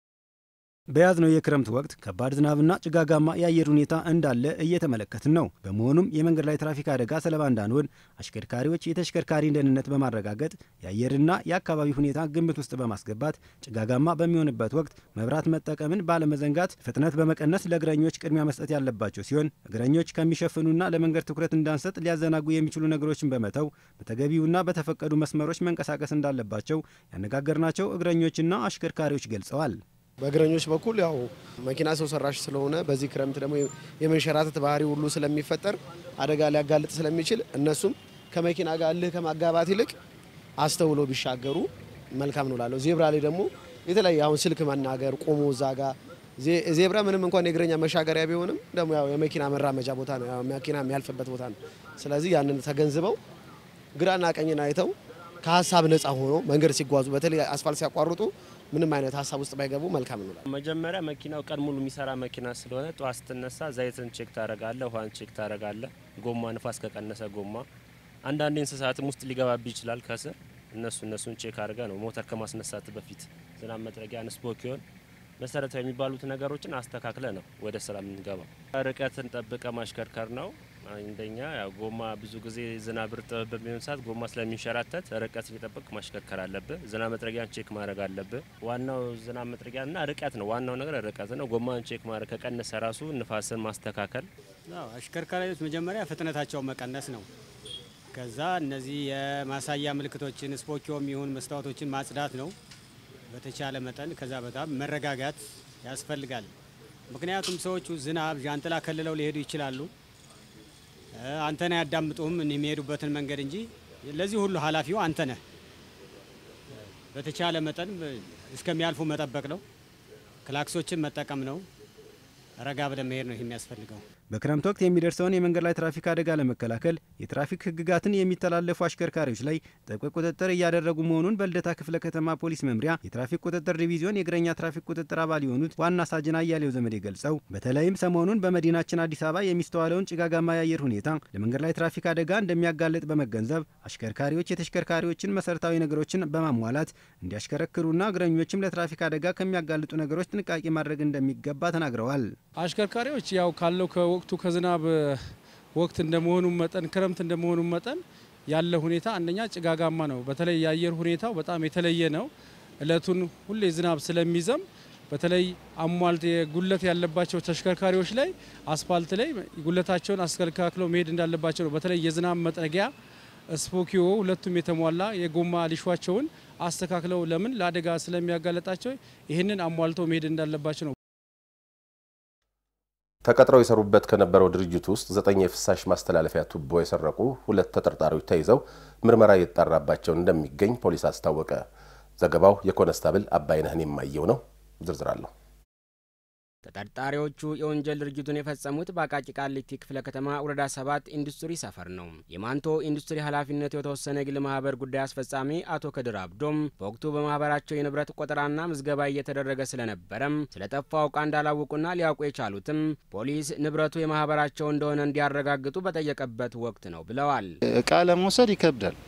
በያዝነው የክረምት ወቅት ከባድ ዝናብና ጭጋጋማ የአየር ሁኔታ እንዳለ እየተመለከትን ነው። በመሆኑም የመንገድ ላይ ትራፊክ አደጋ ሰለባ እንዳንሆን አሽከርካሪዎች የተሽከርካሪን ደህንነት በማረጋገጥ የአየርና የአካባቢ ሁኔታ ግምት ውስጥ በማስገባት ጭጋጋማ በሚሆንበት ወቅት መብራት መጠቀምን ባለመዘንጋት ፍጥነት በመቀነስ ለእግረኞች ቅድሚያ መስጠት ያለባቸው ሲሆን እግረኞች ከሚሸፍኑና ለመንገድ ትኩረት እንዳንሰጥ ሊያዘናጉ የሚችሉ ነገሮችን በመተው በተገቢውና በተፈቀዱ መስመሮች መንቀሳቀስ እንዳለባቸው ያነጋገርናቸው እግረኞችና አሽከርካሪዎች ገልጸዋል። በእግረኞች በኩል ያው መኪና ሰው ሰራሽ ስለሆነ በዚህ ክረምት ደግሞ የመንሸራተት ባህሪ ሁሉ ስለሚፈጠር አደጋ ሊያጋልጥ ስለሚችል እነሱም ከመኪና ጋር እልህ ከማጋባት ይልቅ አስተውሎ ቢሻገሩ መልካም ነው ላለው። ዜብራ ላይ ደግሞ የተለያየ አሁን ስልክ መናገር ቆሞ እዛ ጋ ዜብራ ምንም እንኳን የእግረኛ መሻገሪያ ቢሆንም ደግሞ ያው የመኪና መራመጃ ቦታ ነው፣ ያው መኪና የሚያልፍበት ቦታ ነው። ስለዚህ ያንን ተገንዝበው ግራና ቀኝን አይተው ከሀሳብ ነፃ ሆኖ መንገድ ሲጓዙ በተለይ አስፋልት ሲያቋርጡ ምንም አይነት ሀሳብ ውስጥ ባይገቡ መልካም ነው። መጀመሪያ መኪናው ቀን ሙሉ የሚሰራ መኪና ስለሆነ ጠዋት ስትነሳ ዘይትን ቼክ ታደርጋለ፣ ውሃን ቼክ ታደርጋለ፣ ጎማ ንፋስ ከቀነሰ ጎማ፣ አንዳንድ እንስሳትም ውስጥ ሊገባብ ይችላል ከስር እነሱ እነሱን ቼክ አድርገ ነው ሞተር ከማስነሳት በፊት ዝናብ መጥረጊያ ንስፖኪዮን መሰረታዊ የሚባሉት ነገሮችን አስተካክለ ነው ወደ ስራ የምንገባው። ርቀትን ጠብቀ ማሽከርከር ነው አንደኛ። ያው ጎማ ብዙ ጊዜ ዝናብ እርጥብ በሚሆን ሰዓት ጎማ ስለሚንሸራተት ርቀት እየጠበቅ ማሽከርከር አለብህ። ዝናብ መጥረጊያን ቼክ ማድረግ አለብህ። ዋናው ዝናብ መጥረጊያና ርቀት ነው። ዋናው ነገር ርቀት ነው። ጎማን ቼክ ማድረግ ከቀነሰ ራሱ ንፋስን ማስተካከል። አሽከርካሪዎች መጀመሪያ ፍጥነታቸውን መቀነስ ነው። ከዛ እነዚህ የማሳያ ምልክቶችን ስፖኪዮም ይሁን መስታወቶችን ማጽዳት ነው በተቻለ መጠን። ከዛ በጣም መረጋጋት ያስፈልጋል። ምክንያቱም ሰዎቹ ዝናብ ዣንጥላ ከልለው ሊሄዱ ይችላሉ። አንተን አያዳምጡም የሚሄዱበትን መንገድ እንጂ ለዚህ ሁሉ ኃላፊው አንተ ነህ። በተቻለ መጠን እስከሚያልፉ መጠበቅ ነው። ክላክሶችን መጠቀም ነው። ረጋ ብለን መሄድ ነው ይህ የሚያስፈልገው። በክረምት ወቅት የሚደርሰውን የመንገድ ላይ ትራፊክ አደጋ ለመከላከል የትራፊክ ሕግጋትን የሚተላለፉ አሽከርካሪዎች ላይ ጥብቅ ቁጥጥር እያደረጉ መሆኑን በልደታ ክፍለ ከተማ ፖሊስ መምሪያ የትራፊክ ቁጥጥር ዲቪዚዮን የእግረኛ ትራፊክ ቁጥጥር አባል የሆኑት ዋና ሳጅን አያሌው ዘመዴ ገልጸው በተለይም ሰሞኑን በመዲናችን አዲስ አበባ የሚስተዋለውን ጭጋጋማ የአየር ሁኔታ ለመንገድ ላይ ትራፊክ አደጋ እንደሚያጋልጥ በመገንዘብ አሽከርካሪዎች የተሽከርካሪዎችን መሰረታዊ ነገሮችን በማሟላት እንዲያሽከረክሩና እግረኞችም ለትራፊክ አደጋ ከሚያጋልጡ ነገሮች ጥንቃቄ ማድረግ እንደሚገባ ተናግረዋል። አሽከርካሪዎች ያው ካለው ከወቅቱ ከዝናብ ወቅት እንደመሆኑ መጠን ክረምት እንደመሆኑ መጠን ያለ ሁኔታ አንደኛ ጭጋጋማ ነው። በተለይ የአየር ሁኔታው በጣም የተለየ ነው። እለቱን ሁሌ ዝናብ ስለሚዘም በተለይ አሟልት ጉለት ያለባቸው ተሽከርካሪዎች ላይ አስፋልት ላይ ጉለታቸውን አስተካክለው መሄድ እንዳለባቸው ነው። በተለይ የዝናብ መጥረጊያ ስፖኪዮ ሁለቱም የተሟላ የጎማ ሊሿቸውን አስተካክለው ለምን ለአደጋ ስለሚያጋለጣቸው ይህንን አሟልተው መሄድ እንዳለባቸው ነው። ተቀጥረው የሰሩበት ከነበረው ድርጅት ውስጥ ዘጠኝ የፍሳሽ ማስተላለፊያ ቱቦ የሰረቁ ሁለት ተጠርጣሪዎች ተይዘው ምርመራ እየተጣራባቸው እንደሚገኝ ፖሊስ አስታወቀ። ዘገባው የኮነስታብል አባይነህን የማየው ነው። ዝርዝር አለሁ። ተጠርጣሪዎቹ የወንጀል ድርጊቱን የፈጸሙት በአቃቂ ቃሊቲ ክፍለ ከተማ ወረዳ ሰባት ኢንዱስትሪ ሰፈር ነው። የማንቶ ኢንዱስትሪ ኃላፊነቱ የተወሰነ የግል ማህበር ጉዳይ አስፈጻሚ አቶ ከድር አብዶም በወቅቱ በማህበራቸው የንብረት ቆጠራና ምዝገባ እየተደረገ ስለነበረም ስለጠፋው ዕቃ እንዳላወቁና ሊያውቁ የቻሉትም ፖሊስ ንብረቱ የማህበራቸው እንደሆነ እንዲያረጋግጡ በጠየቀበት ወቅት ነው ብለዋል። እቃ ለመውሰድ ይከብዳል።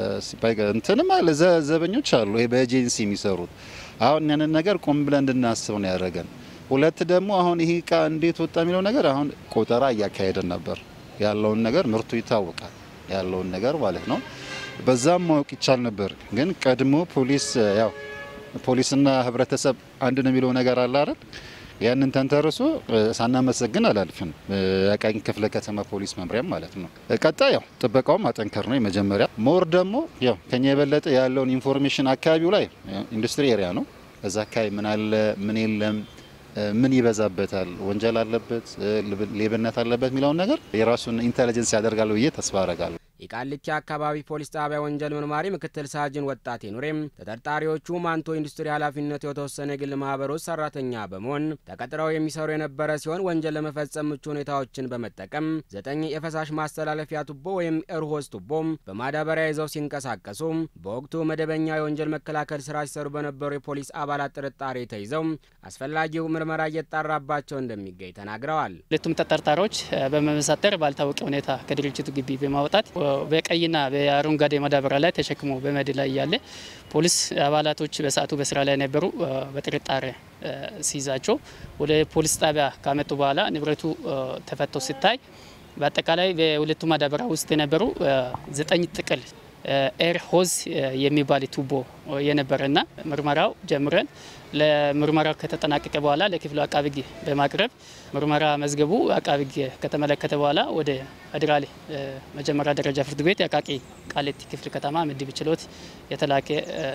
እንትንም አለ ዘበኞች አሉ፣ ይሄ በኤጀንሲ የሚሰሩት አሁን ያንን ነገር ቆም ብለን እንድናስብ ነው ያደረገን። ሁለት ደግሞ አሁን ይሄ እቃ እንዴት ወጣ የሚለው ነገር አሁን ቆጠራ እያካሄደን ነበር። ያለውን ነገር ምርቱ ይታወቃል፣ ያለውን ነገር ማለት ነው። በዛም ማወቅ ይቻል ነበር። ግን ቀድሞ ፖሊስ ያው ፖሊስና ህብረተሰብ አንድ ነው የሚለው ነገር አለ አይደል? ያንን ተንተርሶ ሳናመሰግን አላልፍን። የአቃቂ ክፍለ ከተማ ፖሊስ መምሪያም ማለት ነው። ቀጣይ ያው ጥበቃውም አጠንከር ነው የመጀመሪያ። ሞር ደግሞ ያው ከኛ የበለጠ ያለውን ኢንፎርሜሽን አካባቢው ላይ ኢንዱስትሪ ኤሪያ ነው። እዛ አካባቢ ምን አለ ምን የለም ምን ይበዛበታል፣ ወንጀል አለበት፣ ሌብነት አለበት የሚለውን ነገር የራሱን ኢንቴሊጀንስ ያደርጋል ብዬ ተስፋ አረጋለሁ። የቃሊቲ አካባቢ ፖሊስ ጣቢያ ወንጀል መርማሪ ምክትል ሳጅን ወጣቴ ኑሬም ተጠርጣሪዎቹ ማንቶ ኢንዱስትሪ ኃላፊነቱ የተወሰነ የግል ማህበር ውስጥ ሰራተኛ በመሆን ተቀጥረው የሚሰሩ የነበረ ሲሆን ወንጀል ለመፈጸም ምቹ ሁኔታዎችን በመጠቀም ዘጠኝ የፈሳሽ ማስተላለፊያ ቱቦ ወይም ኤርሆዝ ቱቦም በማዳበሪያ ይዘው ሲንቀሳቀሱ በወቅቱ መደበኛ የወንጀል መከላከል ስራ ሲሰሩ በነበሩ የፖሊስ አባላት ጥርጣሬ ተይዘው አስፈላጊው ምርመራ እየጣራባቸው እንደሚገኝ ተናግረዋል። ሁለቱም ተጠርጣሪዎች በመመሳጠር ባልታወቀ ሁኔታ ከድርጅቱ ግቢ በማውጣት በቀይና በአረንጓዴ ማዳበሪያ ላይ ተሸክሞ በመድ ላይ እያለ ፖሊስ አባላቶች በሰዓቱ በስራ ላይ ነበሩ። በጥርጣሬ ሲይዛቸው ወደ ፖሊስ ጣቢያ ካመጡ በኋላ ንብረቱ ተፈቶ ሲታይ በአጠቃላይ በሁለቱ ማዳበሪያ ውስጥ የነበሩ ዘጠኝ ጥቅል ኤር ሆዝ የሚባል ቱቦ የነበረና ምርመራው ጀምረን ለምርመራው ከተጠናቀቀ በኋላ ለክፍሉ አቃቢ ሕግ በማቅረብ ምርመራ መዝገቡ አቃቢ ሕግ ከተመለከተ በኋላ ወደ አድራሌ መጀመሪያ ደረጃ ፍርድ ቤት የአቃቂ ቃሊቲ ክፍል ከተማ ምድብ ችሎት የተላከ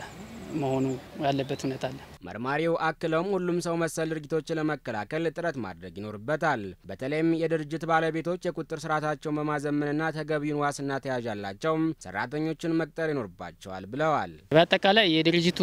መሆኑ ያለበት ሁኔታ አለ። መርማሪው አክለውም ሁሉም ሰው መሰል ድርጊቶችን ለመከላከል ጥረት ማድረግ ይኖርበታል። በተለይም የድርጅት ባለቤቶች የቁጥጥር ስርዓታቸውን በማዘመንና ተገቢውን ዋስና ተያዥ ያላቸው ሰራተኞችን መቅጠር ይኖርባቸዋል ብለዋል። በአጠቃላይ የድርጅቱ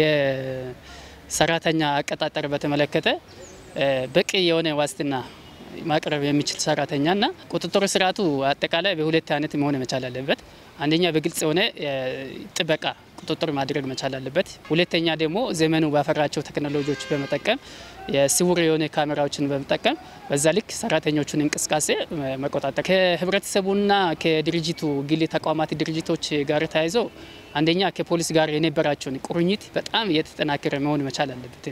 የሰራተኛ አቀጣጠር በተመለከተ በቂ የሆነ ዋስትና ማቅረብ የሚችል ሰራተኛና ቁጥጥር ስርዓቱ አጠቃላይ በሁለት አይነት መሆን መቻል አለበት። አንደኛ በግልጽ የሆነ ጥበቃ ቁጥጥር ማድረግ መቻል አለበት። ሁለተኛ ደግሞ ዘመኑ ባፈራቸው ቴክኖሎጂዎች በመጠቀም የስውር የሆነ ካሜራዎችን በመጠቀም በዛ ልክ ሰራተኞቹን እንቅስቃሴ መቆጣጠር ከህብረተሰቡና ከድርጅቱ ግል ተቋማት ድርጅቶች ጋር ተያይዞ አንደኛ ከፖሊስ ጋር የነበራቸውን ቁርኝት በጣም እየተጠናከረ መሆን መቻል አለበት።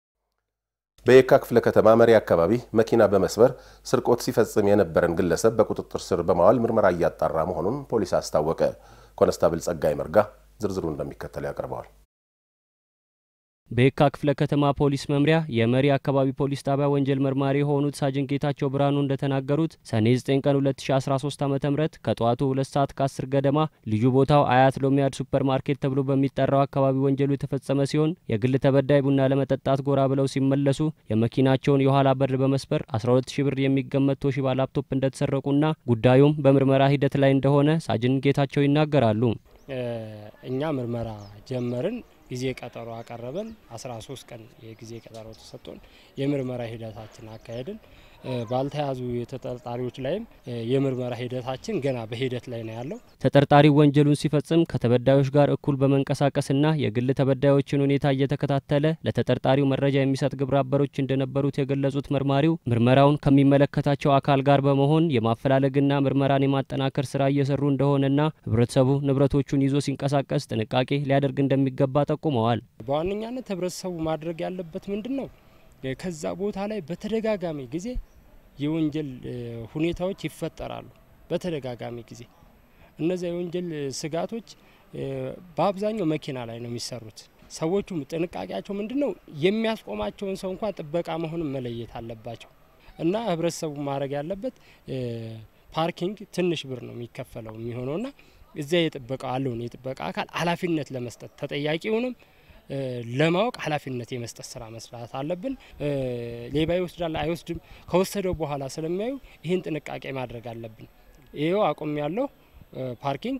በየካ ክፍለ ከተማ መሪ አካባቢ መኪና በመስበር ስርቆት ሲፈጽም የነበረን ግለሰብ በቁጥጥር ስር በማዋል ምርመራ እያጣራ መሆኑን ፖሊስ አስታወቀ። ኮነስታብል ጸጋይ መርጋ ዝርዝሩ እንደሚከተለው ያቀርበዋል። በየካ ክፍለ ከተማ ፖሊስ መምሪያ የመሪ አካባቢ ፖሊስ ጣቢያ ወንጀል መርማሪ የሆኑት ሳጅን ጌታቸው ብርሃኑ እንደተናገሩት ሰኔ 9 ቀን 2013 ዓ ም ከጠዋቱ 2 ሰዓት ከ10 ገደማ ልዩ ቦታው አያት ሎሚያድ ሱፐር ማርኬት ተብሎ በሚጠራው አካባቢ ወንጀሉ የተፈጸመ ሲሆን የግል ተበዳይ ቡና ለመጠጣት ጎራ ብለው ሲመለሱ የመኪናቸውን የኋላ በር በመስበር 12 ሺ ብር የሚገመት ቶሺባ ላፕቶፕ እንደተሰረቁና ጉዳዩም በምርመራ ሂደት ላይ እንደሆነ ሳጅን ጌታቸው ይናገራሉ። እኛ ምርመራ ጀመርን። ጊዜ ቀጠሮ አቀረበን። 13 ቀን የጊዜ ቀጠሮ ተሰጥቶን የምርመራ ሂደታችን አካሄድን። ባልተያዙ የተጠርጣሪዎች ላይም የምርመራ ሂደታችን ገና በሂደት ላይ ነው ያለው። ተጠርጣሪው ወንጀሉን ሲፈጽም ከተበዳዮች ጋር እኩል በመንቀሳቀስና የግል ተበዳዮችን ሁኔታ እየተከታተለ ለተጠርጣሪው መረጃ የሚሰጥ ግብረ አበሮች እንደነበሩት የገለጹት መርማሪው ምርመራውን ከሚመለከታቸው አካል ጋር በመሆን የማፈላለግና ምርመራን የማጠናከር ስራ እየሰሩ እንደሆነና ህብረተሰቡ ንብረቶቹን ይዞ ሲንቀሳቀስ ጥንቃቄ ሊያደርግ እንደሚገባ ጠቁመዋል። በዋነኛነት ህብረተሰቡ ማድረግ ያለበት ምንድን ነው? ከዛ ቦታ ላይ በተደጋጋሚ ጊዜ የወንጀል ሁኔታዎች ይፈጠራሉ። በተደጋጋሚ ጊዜ እነዚያ የወንጀል ስጋቶች በአብዛኛው መኪና ላይ ነው የሚሰሩት። ሰዎቹም ጥንቃቄያቸው ምንድን ነው? የሚያስቆማቸውን ሰው እንኳን ጥበቃ መሆኑን መለየት አለባቸው እና ህብረተሰቡ ማድረግ ያለበት ፓርኪንግ ትንሽ ብር ነው የሚከፈለው የሚሆነውና እዚያ የጥበቃ አለውን የጥበቃ አካል ኃላፊነት ለመስጠት ተጠያቂውንም ለማወቅ ኃላፊነት የመስጠት ስራ መስራት አለብን። ሌባ ይወስዳል አይወስድም፣ ከወሰደው በኋላ ስለሚያዩ ይህን ጥንቃቄ ማድረግ አለብን። ይኸው አቁም ያለው ፓርኪንግ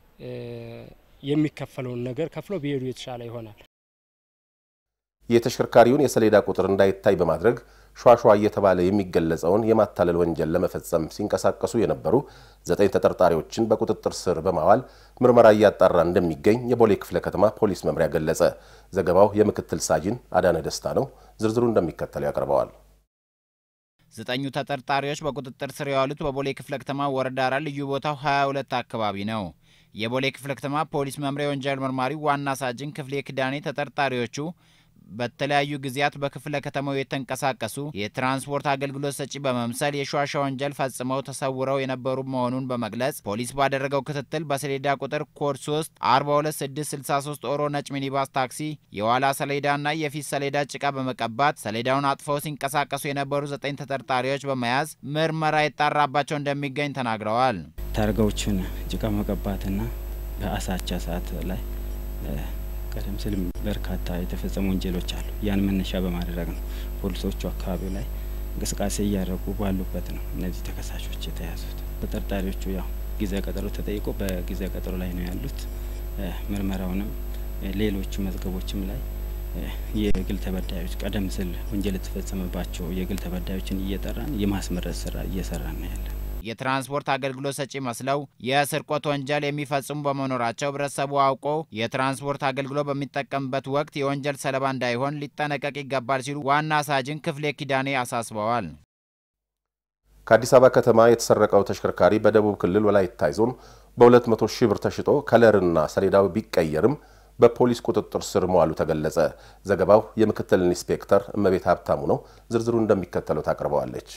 የሚከፈለውን ነገር ከፍለው ቢሄዱ የተሻለ ይሆናል። የተሽከርካሪውን የሰሌዳ ቁጥር እንዳይታይ በማድረግ ሿሿ እየተባለ የሚገለጸውን የማታለል ወንጀል ለመፈጸም ሲንቀሳቀሱ የነበሩ ዘጠኝ ተጠርጣሪዎችን በቁጥጥር ስር በማዋል ምርመራ እያጣራ እንደሚገኝ የቦሌ ክፍለ ከተማ ፖሊስ መምሪያ ገለጸ። ዘገባው የምክትል ሳጅን አዳነ ደስታ ነው። ዝርዝሩ እንደሚከተለው ያቀርበዋል። ዘጠኙ ተጠርጣሪዎች በቁጥጥር ስር የዋሉት በቦሌ ክፍለ ከተማ ወረዳ አራት ልዩ ቦታው 22 አካባቢ ነው። የቦሌ ክፍለ ከተማ ፖሊስ መምሪያ የወንጀል መርማሪ ዋና ሳጅን ክፍሌ ክዳኔ ተጠርጣሪዎቹ በተለያዩ ጊዜያት በክፍለ ከተማው የተንቀሳቀሱ የትራንስፖርት አገልግሎት ሰጪ በመምሰል የሿሿ ወንጀል ፈጽመው ተሰውረው የነበሩ መሆኑን በመግለጽ ፖሊስ ባደረገው ክትትል በሰሌዳ ቁጥር ኮድ 3 42663 ኦሮ ነጭ ሚኒባስ ታክሲ የኋላ ሰሌዳና የፊት ሰሌዳ ጭቃ በመቀባት ሰሌዳውን አጥፈው ሲንቀሳቀሱ የነበሩ ዘጠኝ ተጠርጣሪዎች በመያዝ ምርመራ የጣራባቸው እንደሚገኝ ተናግረዋል። ታርጋዎችን ጭቃ መቀባትና በአሳቻ ሰዓት ላይ ቀደም ሲል በርካታ የተፈጸሙ ወንጀሎች አሉ። ያን መነሻ በማድረግ ነው ፖሊሶቹ አካባቢው ላይ እንቅስቃሴ እያደረጉ ባሉበት ነው እነዚህ ተከሳሾች የተያዙት። ተጠርጣሪዎቹ ያው ጊዜ ቀጠሮ ተጠይቆ በጊዜ ቀጠሮ ላይ ነው ያሉት። ምርመራውንም ሌሎች መዝገቦችም ላይ የግል ተበዳዮች ቀደም ሲል ወንጀል የተፈጸመባቸው የግል ተበዳዮችን እየጠራን የማስመረጥ ስራ እየሰራን ነው ያለን። የትራንስፖርት አገልግሎት ሰጪ መስለው የስርቆት ወንጀል የሚፈጽሙ በመኖራቸው ህብረተሰቡ አውቆ የትራንስፖርት አገልግሎት በሚጠቀምበት ወቅት የወንጀል ሰለባ እንዳይሆን ሊጠነቀቅ ይገባል ሲሉ ዋና ሳጅን ክፍሌ ኪዳኔ አሳስበዋል። ከአዲስ አበባ ከተማ የተሰረቀው ተሽከርካሪ በደቡብ ክልል ወላይታ ዞን በ200 ሺህ ብር ተሽጦ ከለርና ሰሌዳው ቢቀየርም በፖሊስ ቁጥጥር ስር መዋሉ ተገለጸ። ዘገባው የምክትል ኢንስፔክተር እመቤት ሀብታሙ ነው። ዝርዝሩ እንደሚከተለው ታቀርበዋለች።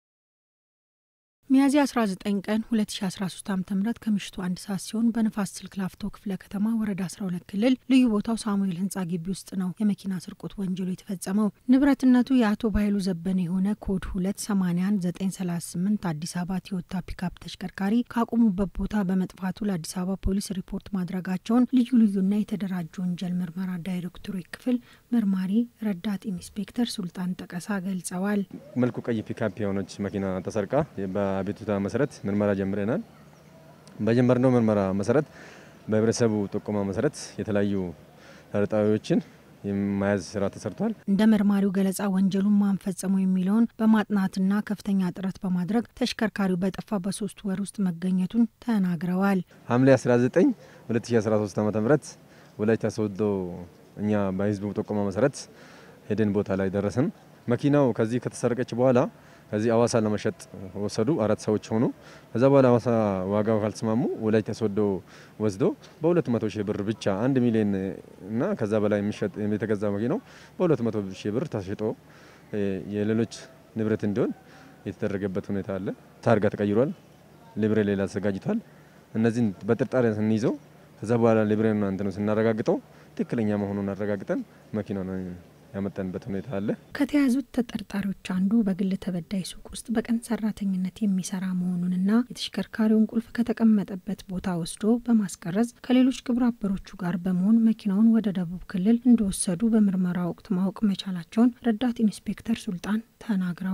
ሚያዝያ 19 ቀን 2013 ዓ ም ከምሽቱ አንድ ሰዓት ሲሆን በንፋስ ስልክ ላፍቶ ክፍለ ከተማ ወረዳ 12 ክልል ልዩ ቦታው ሳሙኤል ህንፃ ግቢ ውስጥ ነው የመኪና ስርቆት ወንጀሉ የተፈጸመው። ንብረትነቱ የአቶ ባይሉ ዘበነ የሆነ ኮድ 281938 አዲስ አበባ ቶዮታ ፒካፕ ተሽከርካሪ ካቆሙበት ቦታ በመጥፋቱ ለአዲስ አበባ ፖሊስ ሪፖርት ማድረጋቸውን ልዩ ልዩና የተደራጀ ወንጀል ምርመራ ዳይሬክቶሬት ክፍል መርማሪ ረዳት ኢንስፔክተር ሱልጣን ጠቀሳ ገልጸዋል። መልኩ ቀይ ፒካፕ የሆነች መኪና ተሰርቃ አቤቱታ መሰረት ምርመራ ጀምረናል። በጀመርነው ምርመራ መሰረት በህብረተሰቡ ጥቆማ መሰረት የተለያዩ ተጠርጣሪዎችን የመያዝ ስራ ተሰርቷል። እንደ መርማሪው ገለጻ ወንጀሉን ማን ፈጸመው የሚለውን በማጥናትና ከፍተኛ ጥረት በማድረግ ተሽከርካሪው በጠፋ በሶስት ወር ውስጥ መገኘቱን ተናግረዋል። ሐምሌ 19 2013 ዓ ም ወላይታ ሶዶ እኛ በህዝቡ ጥቆማ መሰረት ሄደን ቦታ ላይ ደረስን። መኪናው ከዚህ ከተሰረቀች በኋላ ከዚህ አዋሳ ለመሸጥ ወሰዱ። አራት ሰዎች ሆኑ። ከዛ በኋላ አዋሳ ዋጋው ካልተስማሙ ወላይታ ሶዶ ወስዶ በሁለት መቶ ሺህ ብር ብቻ አንድ ሚሊዮን እና ከዛ በላይ የሚሸጥ የተገዛ መኪናው በሁለት መቶ ሺህ ብር ተሽጦ የሌሎች ንብረት እንዲሆን የተደረገበት ሁኔታ አለ። ታርጋ ተቀይሯል። ሊብሬ ሌላ ተዘጋጅቷል። እነዚህን በጥርጣሬ ስንይዘው ከዛ በኋላ ሊብሬና እንትኑ ስናረጋግጠው ትክክለኛ መሆኑን አረጋግጠን መኪና ያመጣንበት ሁኔታ አለ። ከተያዙት ተጠርጣሪዎች አንዱ በግል ተበዳይ ሱቅ ውስጥ በቀን ሰራተኝነት የሚሰራ መሆኑንና የተሽከርካሪውን ቁልፍ ከተቀመጠበት ቦታ ወስዶ በማስቀረጽ ከሌሎች ግብረ አበሮቹ ጋር በመሆን መኪናውን ወደ ደቡብ ክልል እንደወሰዱ በምርመራ ወቅት ማወቅ መቻላቸውን ረዳት ኢንስፔክተር ሱልጣን ተናግረዋል።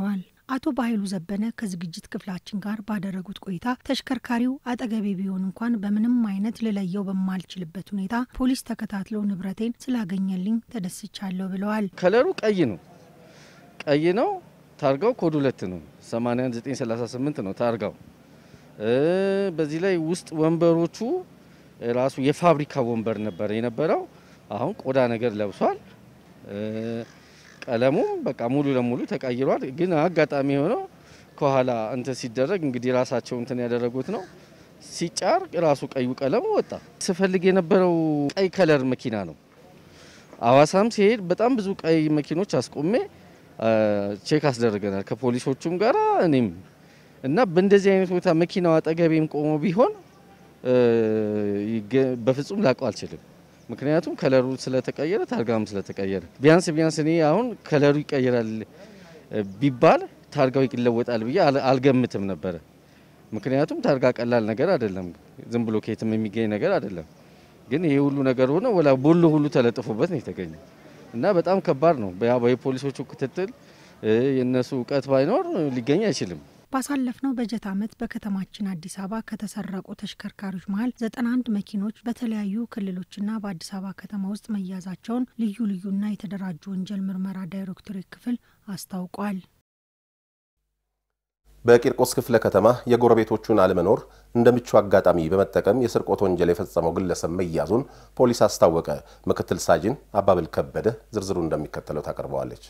አቶ ባይሉ ዘበነ ከዝግጅት ክፍላችን ጋር ባደረጉት ቆይታ ተሽከርካሪው አጠገቤ ቢሆን እንኳን በምንም አይነት ልለየው በማልችልበት ሁኔታ ፖሊስ ተከታትሎ ንብረቴን ስላገኘልኝ ተደስቻለሁ ብለዋል። ከለሩ ቀይ ነው፣ ቀይ ነው። ታርጋው ኮድ ሁለት ነው፣ 81938 ነው ታርጋው። በዚህ ላይ ውስጥ ወንበሮቹ ራሱ የፋብሪካ ወንበር ነበር የነበረው። አሁን ቆዳ ነገር ለብሷል። ቀለሙም በቃ ሙሉ ለሙሉ ተቀይሯል። ግን አጋጣሚ የሆነው ከኋላ እንትን ሲደረግ እንግዲህ ራሳቸው እንትን ያደረጉት ነው። ሲጫር ራሱ ቀዩ ቀለሙ ወጣ። ስፈልግ የነበረው ቀይ ከለር መኪና ነው። አዋሳም ሲሄድ በጣም ብዙ ቀይ መኪኖች አስቆሜ ቼክ አስደርገናል ከፖሊሶቹም ጋር እኔም እና በእንደዚህ አይነት ቦታ መኪናው አጠገቤም ቆሞ ቢሆን በፍጹም ላቀው አልችልም። ምክንያቱም ከለሩ ስለተቀየረ ታርጋም ስለተቀየረ ቢያንስ ቢያንስ እኔ አሁን ከለሩ ይቀየራል ቢባል ታርጋው ይለወጣል ብዬ አልገምትም ነበረ። ምክንያቱም ታርጋ ቀላል ነገር አይደለም፣ ዝም ብሎ ከየትም የሚገኝ ነገር አይደለም። ግን ይሄ ሁሉ ነገር ሆነ ወላ ቦሎ ሁሉ ተለጥፎበት ነው የተገኘ እና በጣም ከባድ ነው። የፖሊሶቹ ክትትል የእነሱ እውቀት ባይኖር ሊገኝ አይችልም። ባሳለፍነው በጀት ዓመት በከተማችን አዲስ አበባ ከተሰረቁ ተሽከርካሪዎች መሀል 91 መኪኖች በተለያዩ ክልሎችና በአዲስ አበባ ከተማ ውስጥ መያዛቸውን ልዩ ልዩና የተደራጁ ወንጀል ምርመራ ዳይሬክቶሬት ክፍል አስታውቋል። በቂርቆስ ክፍለ ከተማ የጎረቤቶቹን አለመኖር እንደ ምቹ አጋጣሚ በመጠቀም የስርቆት ወንጀል የፈጸመው ግለሰብ መያዙን ፖሊስ አስታወቀ። ምክትል ሳጅን አባብል ከበደ ዝርዝሩ እንደሚከተለው ታቀርበዋለች።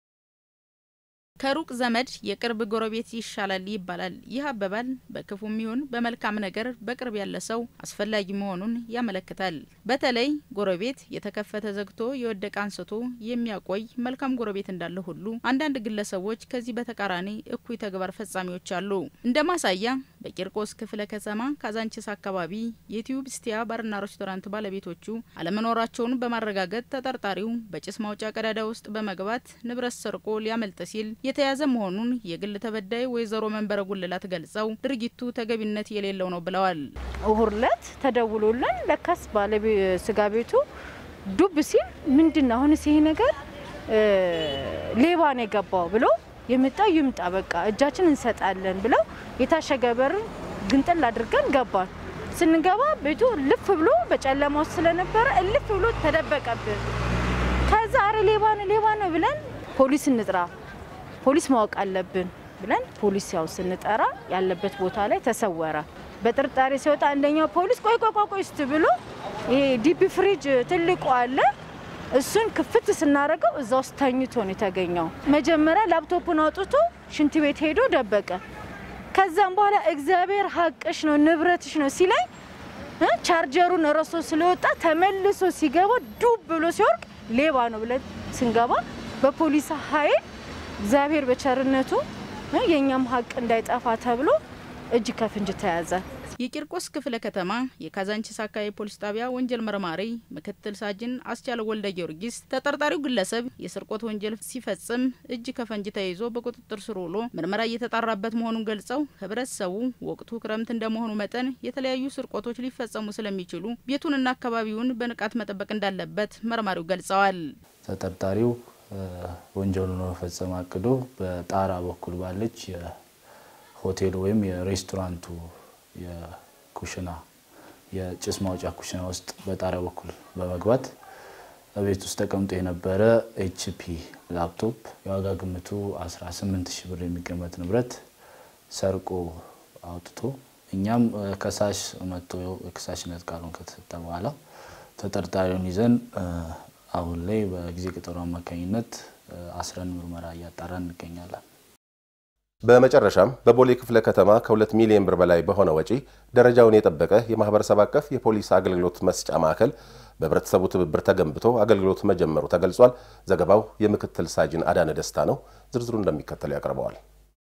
ከሩቅ ዘመድ የቅርብ ጎረቤት ይሻላል ይባላል። ይህ አባባል በክፉም ይሁን በመልካም ነገር በቅርብ ያለ ሰው አስፈላጊ መሆኑን ያመለክታል። በተለይ ጎረቤት የተከፈተ ዘግቶ የወደቀ አንስቶ የሚያቆይ መልካም ጎረቤት እንዳለ ሁሉ አንዳንድ ግለሰቦች ከዚህ በተቃራኒ እኩይ ተግባር ፈጻሚዎች አሉ። እንደ ማሳያ በቂርቆስ ክፍለ ከተማ ካዛንቺስ አካባቢ የቲዩብ ስቲያ ባርና ሬስቶራንት ባለቤቶቹ አለመኖራቸውን በማረጋገጥ ተጠርጣሪው በጭስ ማውጫ ቀዳዳ ውስጥ በመግባት ንብረት ሰርቆ ሊያመልጥ ሲል የተያዘ መሆኑን የግል ተበዳይ ወይዘሮ መንበረ ጉልላት ገልጸው ድርጊቱ ተገቢነት የሌለው ነው ብለዋል። እሁድ ዕለት ተደውሎልን ለካስ ባለቤ ስጋ ቤቱ ዱብ ሲል ምንድን ነው አሁንስ ይሄ ነገር ሌባ ነው የገባው ብሎ የመጣው ይምጣ በቃ እጃችን እንሰጣለን ብለው የታሸገ በር ግንጥል አድርገን ገባን። ስንገባ ቤቱ ልፍ ብሎ በጨለማ ውስጥ ስለነበረ እልፍ ብሎ ተደበቀብን። ከዛ አረ ሌባ ነው ሌባ ነው ብለን ፖሊስ እንጥራ ፖሊስ ማወቅ አለብን ብለን ፖሊስ ያው ስንጠራ ያለበት ቦታ ላይ ተሰወረ። በጥርጣሬ ሲወጣ አንደኛው ፖሊስ ቆይ ቆይ ቆይ ስት ብሎ ይሄ ዲፕ ፍሪጅ ትልቁ አለ እሱን ክፍት ስናደርገው እዛ ውስጥ ተኝቶ ነው የተገኘው። መጀመሪያ ላፕቶፑን አውጥቶ ሽንት ቤት ሄዶ ደበቀ። ከዛም በኋላ እግዚአብሔር ሀቅሽ ነው ንብረትሽ ነው ሲለኝ ቻርጀሩን ረሶ ስለወጣ ተመልሶ ሲገባ ዱብ ብሎ ሲወርቅ ሌባ ነው ብለን ስንገባ በፖሊስ ኃይል እግዚአብሔር በቸርነቱ የእኛም ሀቅ እንዳይጠፋ ተብሎ እጅ ከፍንጅ ተያዘ። የቂርቆስ ክፍለ ከተማ የካዛንቺስ አካባቢ ፖሊስ ጣቢያ ወንጀል መርማሪ ምክትል ሳጅን አስቻለው ወልደ ጊዮርጊስ ተጠርጣሪው ግለሰብ የስርቆት ወንጀል ሲፈጽም እጅ ከፈንጅ ተይዞ በቁጥጥር ስር ውሎ ምርመራ እየተጣራበት መሆኑን ገልጸው ህብረተሰቡ ወቅቱ ክረምት እንደመሆኑ መጠን የተለያዩ ስርቆቶች ሊፈጸሙ ስለሚችሉ ቤቱንና አካባቢውን በንቃት መጠበቅ እንዳለበት መርማሪው ገልጸዋል። ተጠርጣሪው ወንጀሉን ለመፈጸም አቅዶ በጣራ በኩል ባለች የሆቴሉ ወይም የሬስቶራንቱ የኩሽና የጭስ ማውጫ ኩሽና ውስጥ በጣሪያ በኩል በመግባት በቤት ውስጥ ተቀምጦ የነበረ ኤችፒ ላፕቶፕ የዋጋ ግምቱ 18 ሺህ ብር የሚገመት ንብረት ሰርቆ አውጥቶ እኛም ከሳሽ መጥቶ የከሳሽነት ቃሉን ከተሰጠ በኋላ ተጠርጣሪውን ይዘን አሁን ላይ በጊዜ ቀጠሮ አማካኝነት አስረን ምርመራ እያጣራ እንገኛለን። በመጨረሻም በቦሌ ክፍለ ከተማ ከሁለት ሚሊዮን ብር በላይ በሆነ ወጪ ደረጃውን የጠበቀ የማህበረሰብ አቀፍ የፖሊስ አገልግሎት መስጫ ማዕከል በህብረተሰቡ ትብብር ተገንብቶ አገልግሎት መጀመሩ ተገልጿል። ዘገባው የምክትል ሳጅን አዳነ ደስታ ነው። ዝርዝሩ እንደሚከተለው ያቀርበዋል።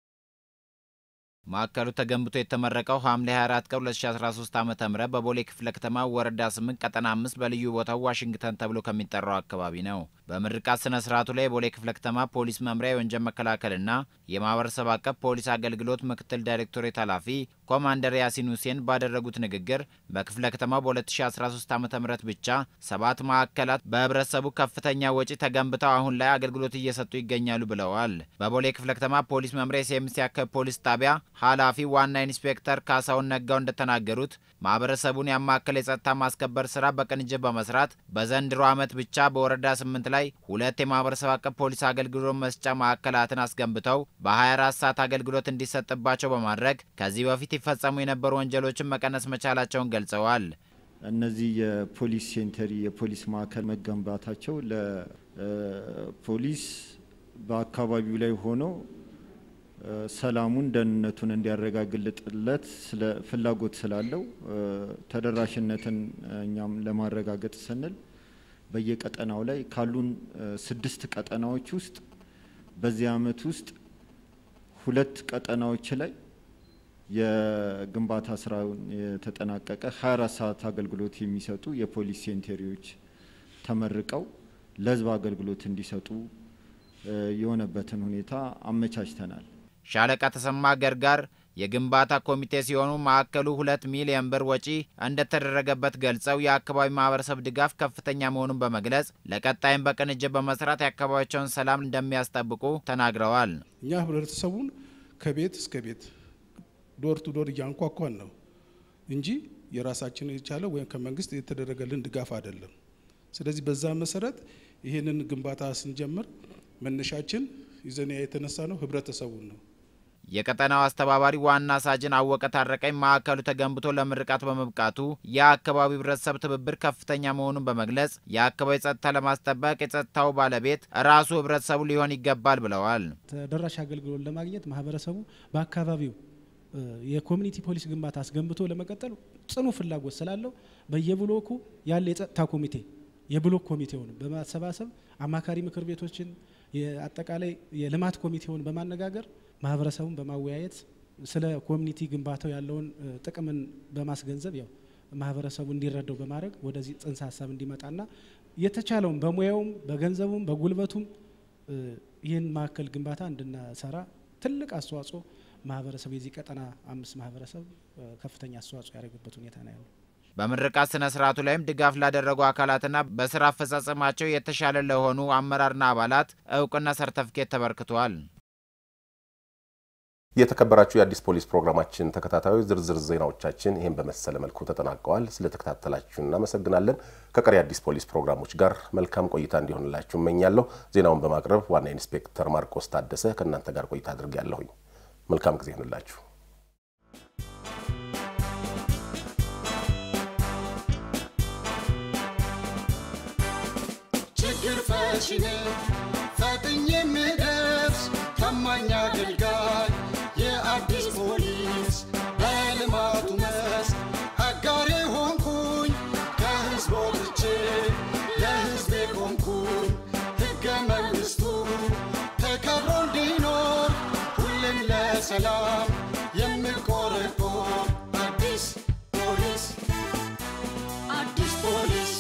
ማዕከሉ ተገንብቶ የተመረቀው ሐምሌ 24 ቀን 2013 ዓ ም በቦሌ ክፍለ ከተማ ወረዳ 8 ቀጠና 5 በልዩ ቦታው ዋሽንግተን ተብሎ ከሚጠራው አካባቢ ነው። በምርቃት ስነ ስርዓቱ ላይ የቦሌ ክፍለ ከተማ ፖሊስ መምሪያ የወንጀል መከላከልና የማህበረሰብ አቀፍ ፖሊስ አገልግሎት ምክትል ዳይሬክቶሬት ኃላፊ ኮማንደር ያሲን ሁሴን ባደረጉት ንግግር በክፍለ ከተማው በ2013 ዓ ም ብቻ ሰባት ማዕከላት በህብረተሰቡ ከፍተኛ ወጪ ተገንብተው አሁን ላይ አገልግሎት እየሰጡ ይገኛሉ ብለዋል። በቦሌ ክፍለ ከተማ ፖሊስ መምሪያ የሴምሲ አካባቢ ፖሊስ ጣቢያ ኃላፊ ዋና ኢንስፔክተር ካሳሁን ነጋው እንደተናገሩት ማህበረሰቡን ያማከለ የጸጥታ ማስከበር ስራ በቅንጅት በመስራት በዘንድሮ ዓመት ብቻ በወረዳ ስምንት ላይ ሁለት የማህበረሰብ አቀፍ ፖሊስ አገልግሎት መስጫ ማዕከላትን አስገንብተው በ24 ሰዓት አገልግሎት እንዲሰጥባቸው በማድረግ ከዚህ በፊት ይፈጸሙ የነበሩ ወንጀሎችን መቀነስ መቻላቸውን ገልጸዋል። እነዚህ የፖሊስ ሴንተሪ የፖሊስ ማዕከል መገንባታቸው ለፖሊስ በአካባቢው ላይ ሆኖ ሰላሙን ደህንነቱን እንዲያረጋግጥለት ስለ ፍላጎት ስላለው ተደራሽነትን እኛም ለማረጋገጥ ስንል በየቀጠናው ላይ ካሉን ስድስት ቀጠናዎች ውስጥ በዚህ አመት ውስጥ ሁለት ቀጠናዎች ላይ የግንባታ ስራውን የተጠናቀቀ 24 ሰዓት አገልግሎት የሚሰጡ የፖሊስ ሴንተሪዎች ተመርቀው ለህዝብ አገልግሎት እንዲሰጡ የሆነበትን ሁኔታ አመቻችተናል። ሻለቃ ተሰማ ገርጋር የግንባታ ኮሚቴ ሲሆኑ ማዕከሉ ሁለት ሚሊዮን ብር ወጪ እንደተደረገበት ገልጸው የአካባቢ ማህበረሰብ ድጋፍ ከፍተኛ መሆኑን በመግለጽ ለቀጣይም በቅንጅት በመስራት የአካባቢያቸውን ሰላም እንደሚያስጠብቁ ተናግረዋል። እኛ ህብረተሰቡን ከቤት እስከ ቤት ዶር ቱ ዶር እያንኳኳን ነው እንጂ የራሳችን የቻለ ወይም ከመንግስት የተደረገልን ድጋፍ አይደለም። ስለዚህ በዛ መሰረት ይህንን ግንባታ ስንጀምር መነሻችን ይዘን የተነሳ ነው ህብረተሰቡን ነው። የቀጠናው አስተባባሪ ዋና ሳጅን አወቀ ታረቀኝ ማዕከሉ ተገንብቶ ለምርቃት በመብቃቱ የአካባቢው ህብረተሰብ ትብብር ከፍተኛ መሆኑን በመግለጽ የአካባቢ ጸጥታ ለማስጠበቅ የጸጥታው ባለቤት ራሱ ህብረተሰቡ ሊሆን ይገባል ብለዋል። ተደራሽ አገልግሎት ለማግኘት ማህበረሰቡ በአካባቢው የኮሚኒቲ ፖሊስ ግንባታ አስገንብቶ ለመቀጠል ጽኑ ፍላጎት ስላለው በየብሎኩ ያለ የጸጥታ ኮሚቴ የብሎክ ኮሚቴውን በማሰባሰብ አማካሪ ምክር ቤቶችን የአጠቃላይ የልማት ኮሚቴውን በማነጋገር ማህበረሰቡን በማወያየት ስለ ኮሚኒቲ ግንባታው ያለውን ጥቅምን በማስገንዘብ ያው ማህበረሰቡ እንዲረዳው በማድረግ ወደዚህ ጽንሰ ሀሳብ እንዲመጣና የተቻለውን በሙያውም በገንዘቡም በጉልበቱም ይህን ማዕከል ግንባታ እንድናሰራ ትልቅ አስተዋጽኦ ማህበረሰቡ የዚህ ቀጠና አምስት ማህበረሰብ ከፍተኛ አስተዋጽኦ ያደረገበት ሁኔታ ነው ያለው። በምርቃት ስነ ስርዓቱ ላይም ድጋፍ ላደረጉ አካላትና በስራ አፈጻጸማቸው የተሻለ ለሆኑ አመራርና አባላት እውቅና ሰርተፍኬት ተበርክቷል። የተከበራችሁ የአዲስ ፖሊስ ፕሮግራማችን ተከታታዮች ዝርዝር ዜናዎቻችን ይህን በመሰለ መልኩ ተጠናቀዋል። ስለተከታተላችሁ እናመሰግናለን። ከቀሪ አዲስ ፖሊስ ፕሮግራሞች ጋር መልካም ቆይታ እንዲሆንላችሁ እመኛለሁ። ዜናውን በማቅረብ ዋና ኢንስፔክተር ማርቆስ ታደሰ ከእናንተ ጋር ቆይታ አድርጌያለሁኝ። መልካም ጊዜ ይሆንላችሁ። ችግር ፈቺ ነኝ ፈጥኜ የምደርስ ታማኝ አገልጋይ የአዲስ ፖሊስ በልማቱ መስክ አጋሬ ሆንኩኝ ከህዝብ ወጥቼ ለህዝቤ ቆምኩኝ ሕገ መንግሥቱ ተከብሮ እንዲኖር ሁሌም ለሰላም የምቆረቆር አዲስ ፖሊስ አዲስ ፖሊስ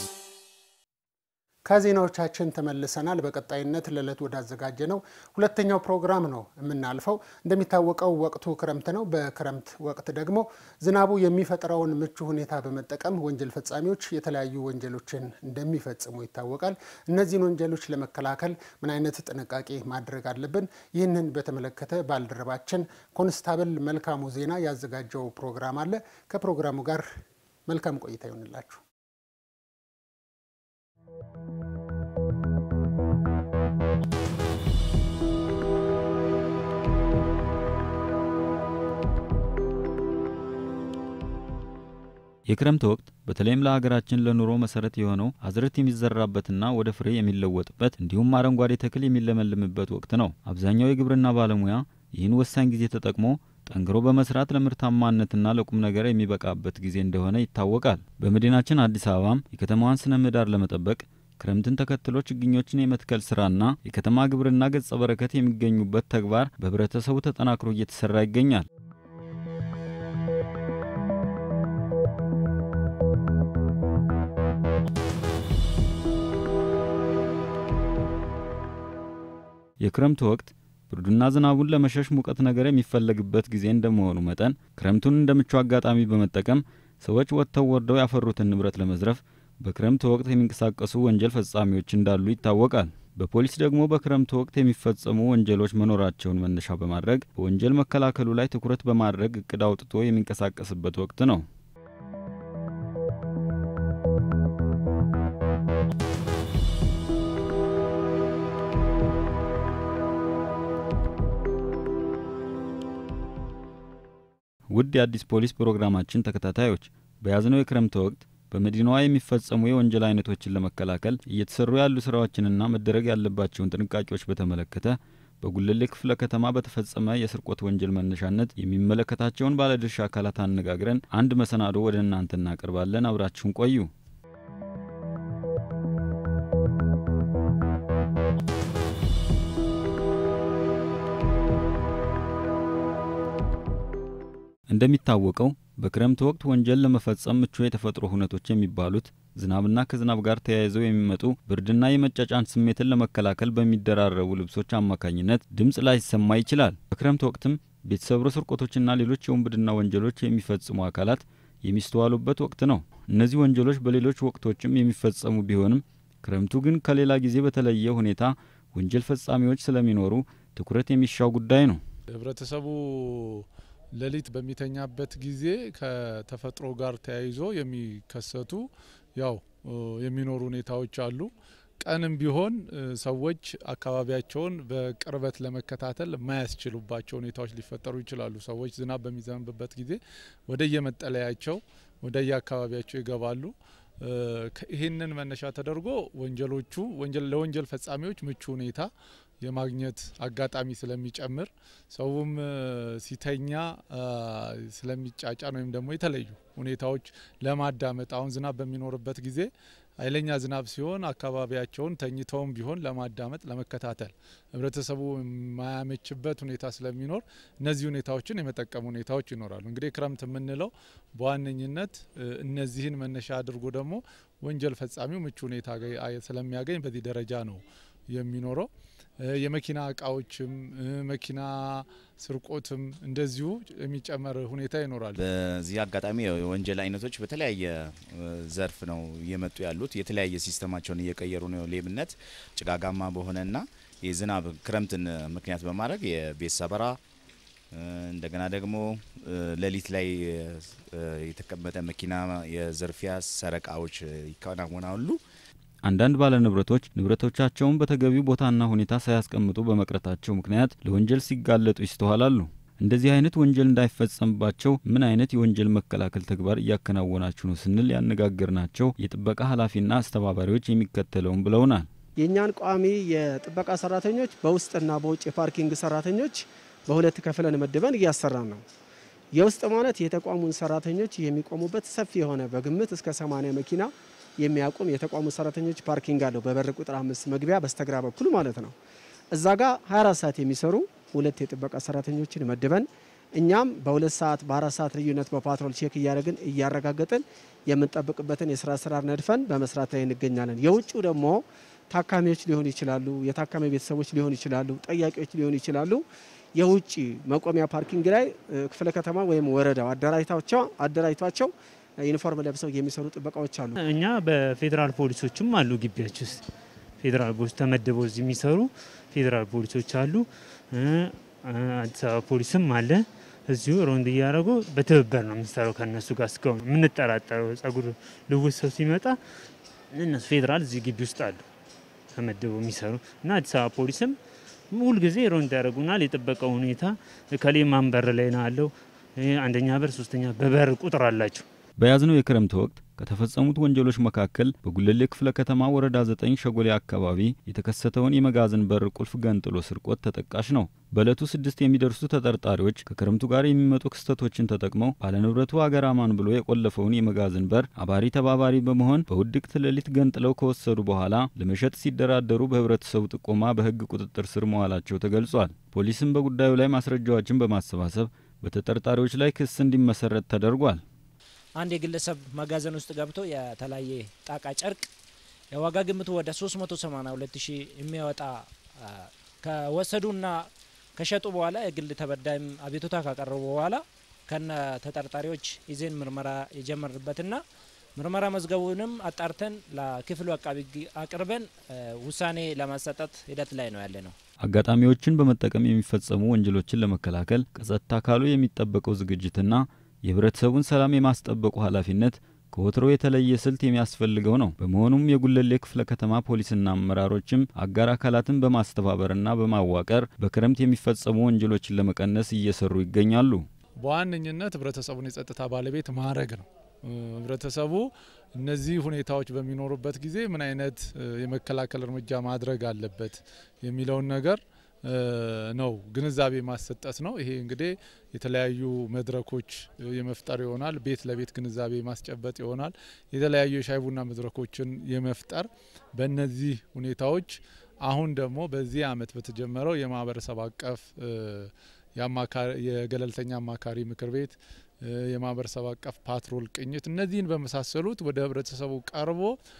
ከዜናዎቻችን ተመልሰናል። በቀጣይነት ለዕለት ወዳዘጋጀ ነው ሁለተኛው ፕሮግራም ነው የምናልፈው። እንደሚታወቀው ወቅቱ ክረምት ነው። በክረምት ወቅት ደግሞ ዝናቡ የሚፈጥረውን ምቹ ሁኔታ በመጠቀም ወንጀል ፈጻሚዎች የተለያዩ ወንጀሎችን እንደሚፈጽሙ ይታወቃል። እነዚህን ወንጀሎች ለመከላከል ምን አይነት ጥንቃቄ ማድረግ አለብን? ይህንን በተመለከተ ባልደረባችን ኮንስታብል መልካሙ ዜና ያዘጋጀው ፕሮግራም አለ። ከፕሮግራሙ ጋር መልካም ቆይታ ይሆንላችሁ። የክረምት ወቅት በተለይም ለሀገራችን ለኑሮ መሰረት የሆነው አዝርዕት የሚዘራበትና ወደ ፍሬ የሚለወጥበት እንዲሁም አረንጓዴ ተክል የሚለመልምበት ወቅት ነው። አብዛኛው የግብርና ባለሙያ ይህን ወሳኝ ጊዜ ተጠቅሞ ጠንክሮ በመስራት ለምርታማነትና ለቁም ነገር የሚበቃበት ጊዜ እንደሆነ ይታወቃል። በመዲናችን አዲስ አበባም የከተማዋን ስነ ምህዳር ለመጠበቅ ክረምትን ተከትሎ ችግኞችን የመትከል ስራና የከተማ ግብርና ገጸ በረከት የሚገኙበት ተግባር በህብረተሰቡ ተጠናክሮ እየተሰራ ይገኛል። የክረምት ወቅት ብርዱና ዝናቡን ለመሸሽ ሙቀት ነገር የሚፈለግበት ጊዜ እንደመሆኑ መጠን ክረምቱን እንደ ምቹ አጋጣሚ በመጠቀም ሰዎች ወጥተው ወርደው ያፈሩትን ንብረት ለመዝረፍ በክረምት ወቅት የሚንቀሳቀሱ ወንጀል ፈጻሚዎች እንዳሉ ይታወቃል። በፖሊስ ደግሞ በክረምት ወቅት የሚፈጸሙ ወንጀሎች መኖራቸውን መነሻ በማድረግ በወንጀል መከላከሉ ላይ ትኩረት በማድረግ እቅድ አውጥቶ የሚንቀሳቀስበት ወቅት ነው። ውድ የአዲስ ፖሊስ ፕሮግራማችን ተከታታዮች በያዝነው የክረምት ወቅት በመዲናዋ የሚፈጸሙ የወንጀል አይነቶችን ለመከላከል እየተሰሩ ያሉ ስራዎችንና መደረግ ያለባቸውን ጥንቃቄዎች በተመለከተ በጉለሌ ክፍለ ከተማ በተፈጸመ የስርቆት ወንጀል መነሻነት የሚመለከታቸውን ባለድርሻ አካላት አነጋግረን አንድ መሰናዶ ወደ እናንተ እናቀርባለን። አብራችሁን ቆዩ። እንደሚታወቀው በክረምት ወቅት ወንጀል ለመፈጸም ምቹ የተፈጥሮ ሁነቶች የሚባሉት ዝናብና ከዝናብ ጋር ተያይዘው የሚመጡ ብርድና የመጫጫን ስሜትን ለመከላከል በሚደራረቡ ልብሶች አማካኝነት ድምፅ ላይሰማ ይችላል። በክረምት ወቅትም ቤት ሰብሮ ስርቆቶችና ሌሎች የውንብድና ወንጀሎች የሚፈጽሙ አካላት የሚስተዋሉበት ወቅት ነው። እነዚህ ወንጀሎች በሌሎች ወቅቶችም የሚፈጸሙ ቢሆንም ክረምቱ ግን ከሌላ ጊዜ በተለየ ሁኔታ ወንጀል ፈጻሚዎች ስለሚኖሩ ትኩረት የሚሻው ጉዳይ ነው። ህብረተሰቡ ሌሊት በሚተኛበት ጊዜ ከተፈጥሮ ጋር ተያይዞ የሚከሰቱ ያው የሚኖሩ ሁኔታዎች አሉ። ቀንም ቢሆን ሰዎች አካባቢያቸውን በቅርበት ለመከታተል የማያስችሉባቸው ሁኔታዎች ሊፈጠሩ ይችላሉ። ሰዎች ዝናብ በሚዘንብበት ጊዜ ወደየመጠለያቸው ወደየአካባቢያቸው ይገባሉ። ይህንን መነሻ ተደርጎ ወንጀሎቹ ለወንጀል ፈጻሚዎች ምቹ ሁኔታ የማግኘት አጋጣሚ ስለሚጨምር ሰውም ሲተኛ ስለሚጫጫን ወይም ደግሞ የተለዩ ሁኔታዎች ለማዳመጥ አሁን ዝናብ በሚኖርበት ጊዜ ኃይለኛ ዝናብ ሲሆን አካባቢያቸውን ተኝተውም ቢሆን ለማዳመጥ ለመከታተል ህብረተሰቡ የማያመችበት ሁኔታ ስለሚኖር እነዚህ ሁኔታዎችን የመጠቀም ሁኔታዎች ይኖራሉ። እንግዲህ ክረምት የምንለው በዋነኝነት እነዚህን መነሻ አድርጎ ደግሞ ወንጀል ፈጻሚው ምቹ ሁኔታ ስለሚያገኝ በዚህ ደረጃ ነው የሚኖረው። የመኪና እቃዎችም መኪና ስርቆትም እንደዚሁ የሚጨመር ሁኔታ ይኖራል። በዚህ አጋጣሚ የወንጀል አይነቶች በተለያየ ዘርፍ ነው እየመጡ ያሉት። የተለያየ ሲስተማቸውን እየቀየሩ ነው። ሌብነት ጭጋጋማ በሆነና የዝናብ ክረምትን ምክንያት በማድረግ የቤት ሰበራ እንደገና ደግሞ ሌሊት ላይ የተቀመጠ መኪና የዝርፊያ ሰረቃዎች ይከናወናሉ። አንዳንድ ባለ ንብረቶች ንብረቶቻቸውን በተገቢው ቦታና ሁኔታ ሳያስቀምጡ በመቅረታቸው ምክንያት ለወንጀል ሲጋለጡ ይስተዋላሉ። እንደዚህ አይነት ወንጀል እንዳይፈጸምባቸው ምን አይነት የወንጀል መከላከል ተግባር እያከናወናችሁ ነው ስንል ያነጋገርናቸው የጥበቃ ኃላፊና አስተባባሪዎች የሚከተለውን ብለውናል። የእኛን ቋሚ የጥበቃ ሰራተኞች በውስጥና በውጭ የፓርኪንግ ሰራተኞች በሁለት ከፍለን መድበን እያሰራን ነው። የውስጥ ማለት የተቋሙን ሰራተኞች የሚቆሙበት ሰፊ የሆነ በግምት እስከ 80 መኪና የሚያቆም የተቋሙ ሰራተኞች ፓርኪንግ አለው። በበር ቁጥር አምስት መግቢያ በስተግራ በኩል ማለት ነው። እዛ ጋር 24 ሰዓት የሚሰሩ ሁለት የጥበቃ ሰራተኞችን መድበን እኛም በሁለት ሰዓት በአራት ሰዓት ልዩነት በፓትሮል ቼክ እያደረግን እያረጋገጥን የምንጠብቅበትን የስራ አሰራር ነድፈን በመስራት ላይ እንገኛለን። የውጭ ደግሞ ታካሚዎች ሊሆኑ ይችላሉ፣ የታካሚ ቤተሰቦች ሊሆኑ ይችላሉ፣ ጠያቂዎች ሊሆኑ ይችላሉ። የውጭ መቆሚያ ፓርኪንግ ላይ ክፍለ ከተማ ወይም ወረዳው አደራጅቷቸው ዩኒፎርም ለብሰው የሚሰሩ ጥበቃዎች አሉ። እኛ በፌዴራል ፖሊሶችም አሉ ግቢያችን ውስጥ ፌዴራል ፖሊስ ተመድበው እዚህ የሚሰሩ ፌዴራል ፖሊሶች አሉ። አዲስ አበባ ፖሊስም አለ። እዚሁ ሮንድ እያደረጉ በትብብር ነው የምንሰራው ከእነሱ ጋር። እስካሁን የምንጠራጠረው ጸጉር ልውጥ ሰው ሲመጣ እነሱ ፌዴራል እዚህ ግቢ ውስጥ አሉ ተመድበው የሚሰሩ እና አዲስ አበባ ፖሊስም ሁልጊዜ ሮንድ ያደርጉናል። የጥበቃው ሁኔታ ከሌ ማን በር ላይ ነው አለው አንደኛ በር፣ ሶስተኛ በበር ቁጥር አላቸው። በያዝነው የክረምት ወቅት ከተፈጸሙት ወንጀሎች መካከል በጉለሌ ክፍለ ከተማ ወረዳ ዘጠኝ ሸጎሌ አካባቢ የተከሰተውን የመጋዘን በር ቁልፍ ገንጥሎ ስርቆት ተጠቃሽ ነው። በዕለቱ ስድስት የሚደርሱ ተጠርጣሪዎች ከክረምቱ ጋር የሚመጡ ክስተቶችን ተጠቅመው ባለንብረቱ አገር አማን ብሎ የቆለፈውን የመጋዘን በር አባሪ ተባባሪ በመሆን በውድቅት ሌሊት ገንጥለው ከወሰዱ በኋላ ለመሸጥ ሲደራደሩ በህብረተሰቡ ጥቆማ በህግ ቁጥጥር ስር መዋላቸው ተገልጿል። ፖሊስም በጉዳዩ ላይ ማስረጃዎችን በማሰባሰብ በተጠርጣሪዎች ላይ ክስ እንዲመሰረት ተደርጓል። አንድ የግለሰብ መጋዘን ውስጥ ገብቶ የተለያየ ጣቃ ጨርቅ የዋጋ ግምቱ ወደ 382 ሺህ የሚያወጣ ከወሰዱና ከሸጡ በኋላ የግል ተበዳይም አቤቱታ ካቀረቡ በኋላ ከነ ተጠርጣሪዎች ይዜን ምርመራ የጀመርንበትና ምርመራ መዝገቡንም አጣርተን ለክፍሉ አቃቢ ሕግ አቅርበን ውሳኔ ለማሰጠት ሂደት ላይ ነው ያለ ነው። አጋጣሚዎችን በመጠቀም የሚፈጸሙ ወንጀሎችን ለመከላከል ከጸጥታ አካሉ የሚጠበቀው ዝግጅትና የህብረተሰቡን ሰላም የማስጠበቁ ኃላፊነት ከወትሮ የተለየ ስልት የሚያስፈልገው ነው። በመሆኑም የጉለሌ ክፍለ ከተማ ፖሊስና አመራሮችም አጋር አካላትን በማስተባበርና በማዋቀር በክረምት የሚፈጸሙ ወንጀሎችን ለመቀነስ እየሰሩ ይገኛሉ። በዋነኝነት ህብረተሰቡን የጸጥታ ባለቤት ማድረግ ነው። ህብረተሰቡ እነዚህ ሁኔታዎች በሚኖሩበት ጊዜ ምን አይነት የመከላከል እርምጃ ማድረግ አለበት የሚለውን ነገር ነው ግንዛቤ ማሰጠት ነው። ይሄ እንግዲህ የተለያዩ መድረኮች የመፍጠር ይሆናል። ቤት ለቤት ግንዛቤ ማስጨበጥ ይሆናል። የተለያዩ የሻይ ቡና መድረኮችን የመፍጠር በእነዚህ ሁኔታዎች አሁን ደግሞ በዚህ አመት በተጀመረው የማህበረሰብ አቀፍ የገለልተኛ አማካሪ ምክር ቤት የማህበረሰብ አቀፍ ፓትሮል ቅኝት እነዚህን በመሳሰሉት ወደ ህብረተሰቡ ቀርቦ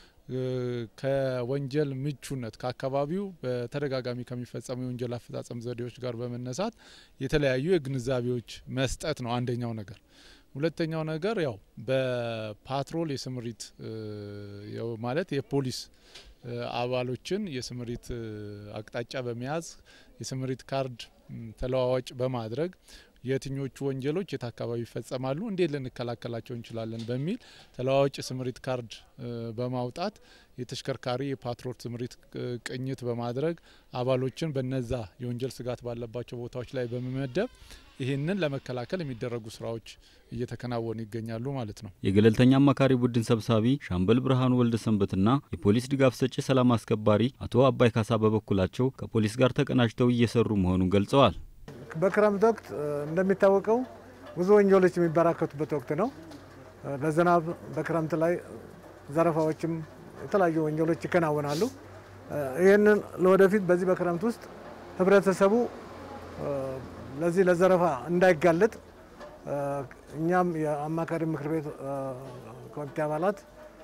ከወንጀል ምቹነት ከአካባቢው በተደጋጋሚ ከሚፈጸሙ የወንጀል አፈጻጸም ዘዴዎች ጋር በመነሳት የተለያዩ የግንዛቤዎች መስጠት ነው አንደኛው ነገር። ሁለተኛው ነገር ያው በፓትሮል የስምሪት ማለት የፖሊስ አባሎችን የስምሪት አቅጣጫ በመያዝ የስምሪት ካርድ ተለዋዋጭ በማድረግ የትኞቹ ወንጀሎች የት አካባቢ ይፈጸማሉ፣ እንዴት ልንከላከላቸው እንችላለን በሚል ተለዋዋጭ ስምሪት ካርድ በማውጣት የተሽከርካሪ የፓትሮል ስምሪት ቅኝት በማድረግ አባሎችን በነዛ የወንጀል ስጋት ባለባቸው ቦታዎች ላይ በመመደብ ይህንን ለመከላከል የሚደረጉ ስራዎች እየተከናወኑ ይገኛሉ ማለት ነው። የገለልተኛ አማካሪ ቡድን ሰብሳቢ ሻምበል ብርሃኑ ወልደ ሰንበትና የፖሊስ ድጋፍ ሰጪ ሰላም አስከባሪ አቶ አባይ ካሳ በበኩላቸው ከፖሊስ ጋር ተቀናጅተው እየሰሩ መሆኑን ገልጸዋል። በክረምት ወቅት እንደሚታወቀው ብዙ ወንጀሎች የሚበራከቱበት ወቅት ነው። በዝናብ በክረምት ላይ ዘረፋዎችም የተለያዩ ወንጀሎች ይከናወናሉ። ይህንን ለወደፊት በዚህ በክረምት ውስጥ ህብረተሰቡ ለዚህ ለዘረፋ እንዳይጋለጥ እኛም የአማካሪ ምክር ቤት ኮሚቴ አባላት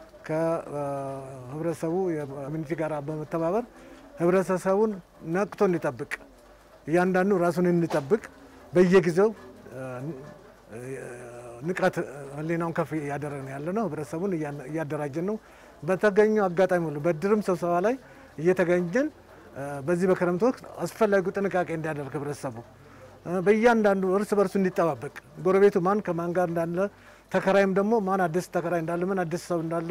ከህብረተሰቡ የኮሚኒቲ ጋር በመተባበር ህብረተሰቡን ነቅቶ እንዲጠብቅ እያንዳንዱ ራሱን እንዲጠብቅ በየጊዜው ንቃት ህሊናውን ከፍ እያደረግን ያለ ነው። ህብረተሰቡን እያደራጀን ነው። በተገኘው አጋጣሚ ሁሉ በድርም ስብሰባ ላይ እየተገኘን በዚህ በክረምት ወቅት አስፈላጊው ጥንቃቄ እንዲያደርግ ህብረተሰቡ በእያንዳንዱ እርስ በርሱ እንዲጠባበቅ ጎረቤቱ ማን ከማን ጋር እንዳለ ተከራይም ደግሞ ማን አዲስ ተከራይ እንዳለ ምን አዲስ ሰው እንዳለ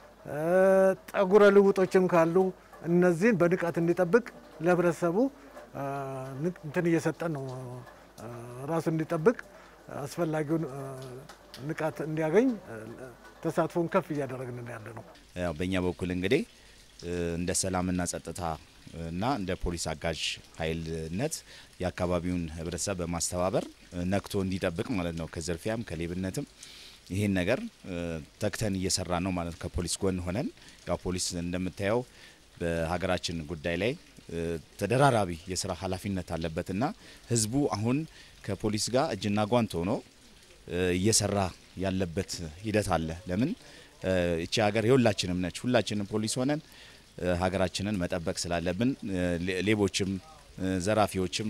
ጠጉረ ልውጦችም ካሉ እነዚህን በንቃት እንዲጠብቅ ለህብረተሰቡ እንትን እየሰጠን ነው። ራሱ እንዲጠብቅ አስፈላጊውን ንቃት እንዲያገኝ ተሳትፎን ከፍ እያደረግን ያለ ነው። ያው በእኛ በኩል እንግዲህ እንደ ሰላምና ጸጥታ እና እንደ ፖሊስ አጋዥ ኃይልነት የአካባቢውን ህብረተሰብ በማስተባበር ነክቶ እንዲጠብቅ ማለት ነው። ከዝርፊያም ከሌብነትም ይህን ነገር ተግተን እየሰራ ነው ማለት ነው። ከፖሊስ ጎን ሆነን ያው ፖሊስ እንደምታየው በሀገራችን ጉዳይ ላይ ተደራራቢ የስራ ኃላፊነት አለበትና ህዝቡ አሁን ከፖሊስ ጋር እጅና ጓንት ሆኖ እየሰራ ያለበት ሂደት አለ። ለምን እቺ ሀገር የሁላችንም ነች። ሁላችንም ፖሊስ ሆነን ሀገራችንን መጠበቅ ስላለብን ሌቦችም ዘራፊዎችም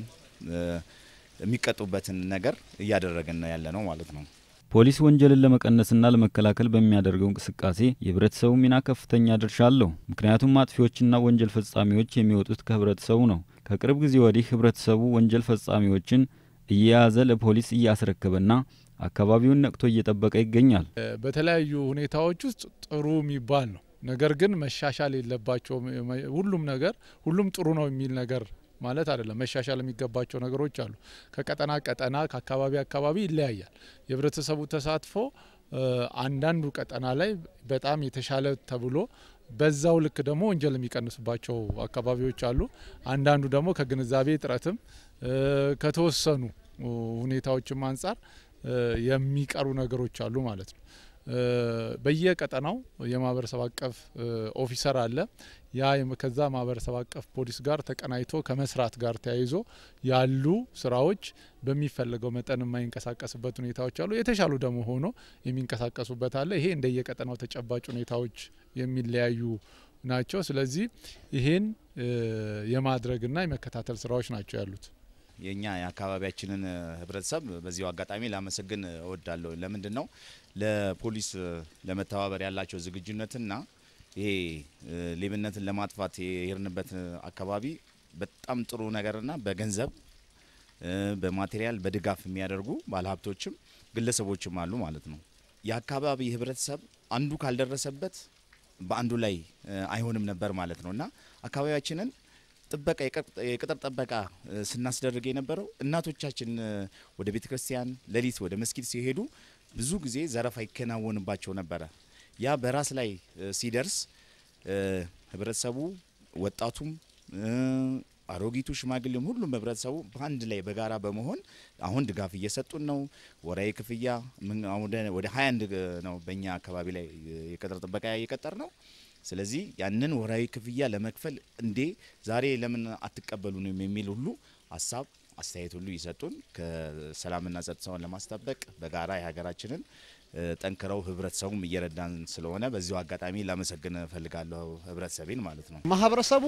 የሚቀጡበትን ነገር እያደረግን ነው ያለ ነው ማለት ነው። ፖሊስ ወንጀልን ለመቀነስና ለመከላከል በሚያደርገው እንቅስቃሴ የህብረተሰቡ ሚና ከፍተኛ ድርሻ አለው። ምክንያቱም አጥፊዎችና ወንጀል ፈጻሚዎች የሚወጡት ከህብረተሰቡ ነው። ከቅርብ ጊዜ ወዲህ ህብረተሰቡ ወንጀል ፈጻሚዎችን እየያዘ ለፖሊስ እያስረከበና አካባቢውን ነቅቶ እየጠበቀ ይገኛል። በተለያዩ ሁኔታዎች ውስጥ ጥሩ የሚባል ነው። ነገር ግን መሻሻል የለባቸውም። ሁሉም ነገር ሁሉም ጥሩ ነው የሚል ነገር ማለት አይደለም። መሻሻል የሚገባቸው ነገሮች አሉ። ከቀጠና ቀጠና ከአካባቢ አካባቢ ይለያያል። የህብረተሰቡ ተሳትፎ አንዳንዱ ቀጠና ላይ በጣም የተሻለ ተብሎ በዛው ልክ ደግሞ ወንጀል የሚቀንሱባቸው አካባቢዎች አሉ። አንዳንዱ ደግሞ ከግንዛቤ እጥረትም ከተወሰኑ ሁኔታዎችም አንጻር የሚቀሩ ነገሮች አሉ ማለት ነው። በየቀጠናው የማህበረሰብ አቀፍ ኦፊሰር አለ። ያ ከዛ ማህበረሰብ አቀፍ ፖሊስ ጋር ተቀናይቶ ከመስራት ጋር ተያይዞ ያሉ ስራዎች በሚፈለገው መጠን የማይንቀሳቀስበት ሁኔታዎች አሉ። የተሻሉ ደግሞ ሆኖ የሚንቀሳቀሱበት አለ። ይሄ እንደየቀጠናው ተጨባጭ ሁኔታዎች የሚለያዩ ናቸው። ስለዚህ ይሄን የማድረግና የመከታተል ስራዎች ናቸው ያሉት። የኛ የአካባቢያችንን ህብረተሰብ በዚሁ አጋጣሚ ላመሰግን እወዳለሁ። ለምንድን ነው ለፖሊስ ለመተባበር ያላቸው ዝግጁነትና ይሄ ሌብነትን ለማጥፋት የሄድንበት አካባቢ በጣም ጥሩ ነገርና በገንዘብ በማቴሪያል በድጋፍ የሚያደርጉ ባለሀብቶችም ግለሰቦችም አሉ ማለት ነው። የአካባቢ ህብረተሰብ አንዱ ካልደረሰበት በአንዱ ላይ አይሆንም ነበር ማለት ነው እና አካባቢያችንን ጥበቃ የቅጥር ጥበቃ ስናስደርግ የነበረው እናቶቻችን ወደ ቤተ ክርስቲያን ሌሊት ወደ መስጊድ ሲሄዱ ብዙ ጊዜ ዘረፋ ይከናወንባቸው ነበረ። ያ በራስ ላይ ሲደርስ ህብረተሰቡ፣ ወጣቱም፣ አሮጊቱ፣ ሽማግሌም ሁሉም ህብረተሰቡ በአንድ ላይ በጋራ በመሆን አሁን ድጋፍ እየሰጡን ነው። ወራዊ ክፍያ ወደ 21 ነው በእኛ አካባቢ ላይ የቅጥር ጥበቃ እየቀጠር ነው። ስለዚህ ያንን ወራዊ ክፍያ ለመክፈል እንዴ ዛሬ ለምን አትቀበሉንም የሚል ሁሉ ሀሳብ አስተያየት ሁሉ ይሰጡን ከሰላምና ጸጥታውን ለማስጠበቅ በጋራ የሀገራችንን ጠንክረው ህብረተሰቡም እየረዳን ስለሆነ በዚሁ አጋጣሚ ላመሰግን እፈልጋለሁ ህብረተሰቤን ማለት ነው። ማህበረሰቡ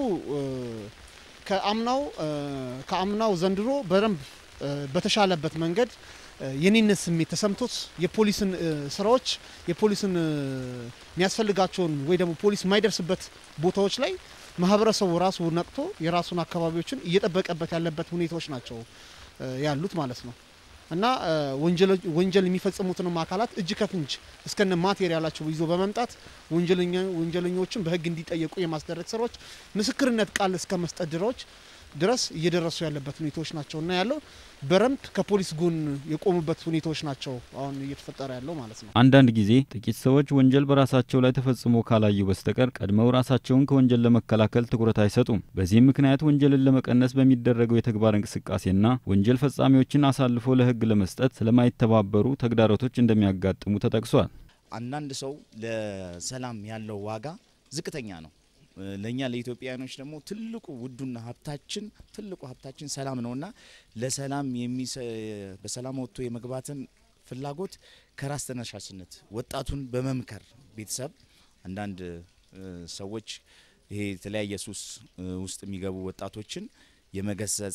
ከአምናው ከአምናው ዘንድሮ በደንብ በተሻለበት መንገድ የኔነት ስሜት ተሰምቶት የፖሊስን ስራዎች የፖሊስን የሚያስፈልጋቸውን ወይ ደግሞ ፖሊስ የማይደርስበት ቦታዎች ላይ ማህበረሰቡ ራሱ ነቅቶ የራሱን አካባቢዎችን እየጠበቀበት ያለበት ሁኔታዎች ናቸው ያሉት ማለት ነው እና ወንጀል የሚፈጽሙትንም አካላት እጅ ከፍንጅ እስከነ ማቴሪያላቸው ይዞ በመምጣት ወንጀለኞችን በህግ እንዲጠየቁ የማስደረግ ስራዎች ምስክርነት ቃል እስከ መስጠት ድራዎች ድረስ እየደረሱ ያለበት ሁኔታዎች ናቸው እና ያለው በረምብ ከፖሊስ ጎን የቆሙበት ሁኔታዎች ናቸው አሁን እየተፈጠረ ያለው ማለት ነው። አንዳንድ ጊዜ ጥቂት ሰዎች ወንጀል በራሳቸው ላይ ተፈጽሞ ካላዩ በስተቀር ቀድመው ራሳቸውን ከወንጀል ለመከላከል ትኩረት አይሰጡም። በዚህም ምክንያት ወንጀልን ለመቀነስ በሚደረገው የተግባር እንቅስቃሴና ወንጀል ፈጻሚዎችን አሳልፎ ለህግ ለመስጠት ስለማይተባበሩ ተግዳሮቶች እንደሚያጋጥሙ ተጠቅሷል። አንዳንድ ሰው ለሰላም ያለው ዋጋ ዝቅተኛ ነው። ለእኛ ለኢትዮጵያውያኖች ደግሞ ትልቁ ውዱና ሀብታችን ትልቁ ሀብታችን ሰላም ነውና ለሰላም በሰላም ወጥቶ የመግባትን ፍላጎት ከራስ ተነሳሽነት ወጣቱን በመምከር ቤተሰብ አንዳንድ ሰዎች ይሄ የተለያየ ሱስ ውስጥ የሚገቡ ወጣቶችን የመገሰጽ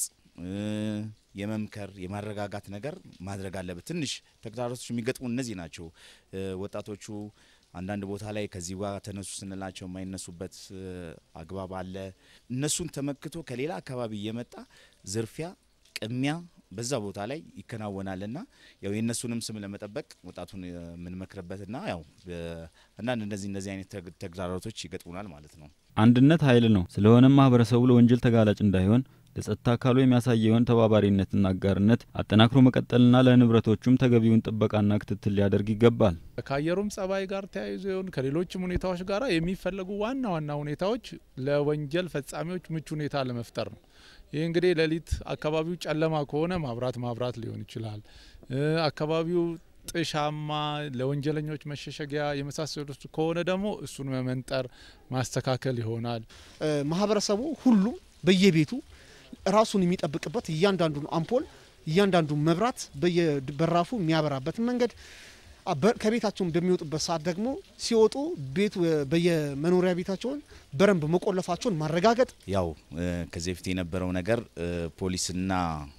የመምከር የማረጋጋት ነገር ማድረግ አለበት። ትንሽ ተግዳሮቶች የሚገጥሙ እነዚህ ናቸው። ወጣቶቹ አንዳንድ ቦታ ላይ ከዚህ ጋር ተነሱ ስንላቸው የማይነሱበት አግባብ አለ። እነሱን ተመክቶ ከሌላ አካባቢ እየመጣ ዝርፊያ፣ ቅሚያ በዛ ቦታ ላይ ይከናወናልና ያው የእነሱንም ስም ለመጠበቅ ወጣቱን የምንመክርበትና ያው አንዳንድ እንደዚህ እንደዚህ አይነት ተግዳሮቶች ይገጥሙናል ማለት ነው። አንድነት ኃይል ነው። ስለሆነም ማህበረሰቡ ለወንጀል ተጋላጭ እንዳይሆን ለጸጥታ አካሉ የሚያሳየውን ተባባሪነትና አጋርነት አጠናክሮ መቀጠልና ለንብረቶቹም ተገቢውን ጥበቃና ክትትል ሊያደርግ ይገባል። ከአየሩም ጸባይ ጋር ተያይዞ ይሁን ከሌሎችም ሁኔታዎች ጋር የሚፈለጉ ዋና ዋና ሁኔታዎች ለወንጀል ፈጻሚዎች ምቹ ሁኔታ ለመፍጠር ነው። ይህ እንግዲህ ሌሊት አካባቢው ጨለማ ከሆነ ማብራት ማብራት ሊሆን ይችላል። አካባቢው ጥሻማ ለወንጀለኞች መሸሸጊያ የመሳሰሉት ከሆነ ደግሞ እሱን መመንጠር ማስተካከል ይሆናል። ማህበረሰቡ ሁሉም በየቤቱ ራሱን የሚጠብቅበት እያንዳንዱን አምፖል እያንዳንዱ መብራት በየበራፉ የሚያበራበትን መንገድ ከቤታቸውን በሚወጡበት ሰዓት ደግሞ ሲወጡ ቤቱ በየመኖሪያ ቤታቸውን በረንብ መቆለፋቸውን ማረጋገጥ። ያው ከዚህ በፊት የነበረው ነገር ፖሊስና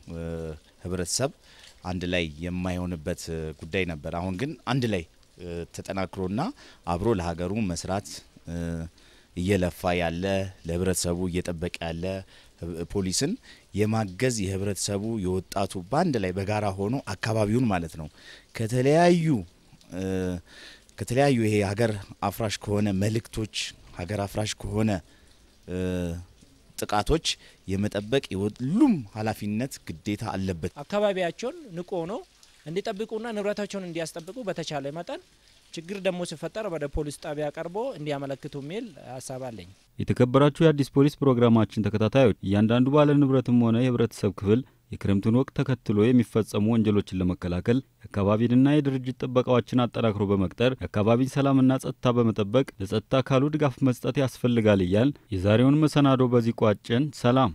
ህብረተሰብ አንድ ላይ የማይሆንበት ጉዳይ ነበር። አሁን ግን አንድ ላይ ተጠናክሮና አብሮ ለሀገሩ መስራት እየለፋ ያለ ለህብረተሰቡ እየጠበቀ ያለ ፖሊስን የማገዝ የህብረተሰቡ የወጣቱ በአንድ ላይ በጋራ ሆኖ አካባቢውን ማለት ነው ከተለያዩ ከተለያዩ ይሄ ሀገር አፍራሽ ከሆነ መልእክቶች ሀገር አፍራሽ ከሆነ ጥቃቶች የመጠበቅ የሁሉም ኃላፊነት ግዴታ አለበት። አካባቢያቸውን ንቆ ነው እንዲጠብቁና ንብረታቸውን እንዲያስጠብቁ በተቻለ መጠን ችግር ደግሞ ሲፈጠር ወደ ፖሊስ ጣቢያ ቀርቦ እንዲያመለክቱ የሚል ሀሳብ አለኝ። የተከበራችሁ የአዲስ ፖሊስ ፕሮግራማችን ተከታታዮች እያንዳንዱ ባለ ንብረትም ሆነ የህብረተሰብ ክፍል የክረምቱን ወቅት ተከትሎ የሚፈጸሙ ወንጀሎችን ለመከላከል የአካባቢንና የድርጅት ጥበቃዎችን አጠናክሮ በመቅጠር የአካባቢን ሰላምና ጸጥታ በመጠበቅ ለጸጥታ አካሉ ድጋፍ መስጠት ያስፈልጋል እያል የዛሬውን መሰናዶ በዚህ ቋጨን። ሰላም።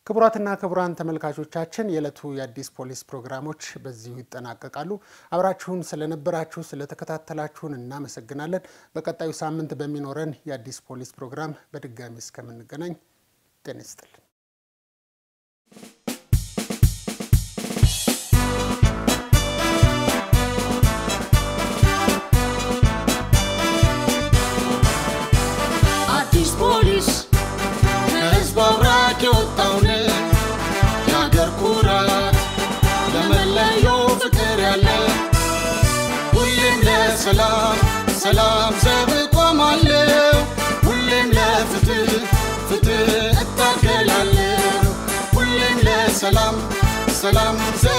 ክቡራትና ክቡራን ተመልካቾቻችን የዕለቱ የአዲስ ፖሊስ ፕሮግራሞች በዚሁ ይጠናቀቃሉ። አብራችሁን ስለነበራችሁ ስለተከታተላችሁን እናመሰግናለን። በቀጣዩ ሳምንት በሚኖረን የአዲስ ፖሊስ ፕሮግራም በድጋሚ እስከምንገናኝ ጤና ይስጥልን። አዲስ ፖሊስ ከህዝብ አብራክ የወጣውን የአገር ኩራት ለመለየው ፍቅር ያለ ሁሌም ለሰላም ሰላም ዘብ ቆማለሁ ሁሌም ለፍትህ ፍትህ እታገላለሁ ሁሌም ለሰላም ሰላም ዘብ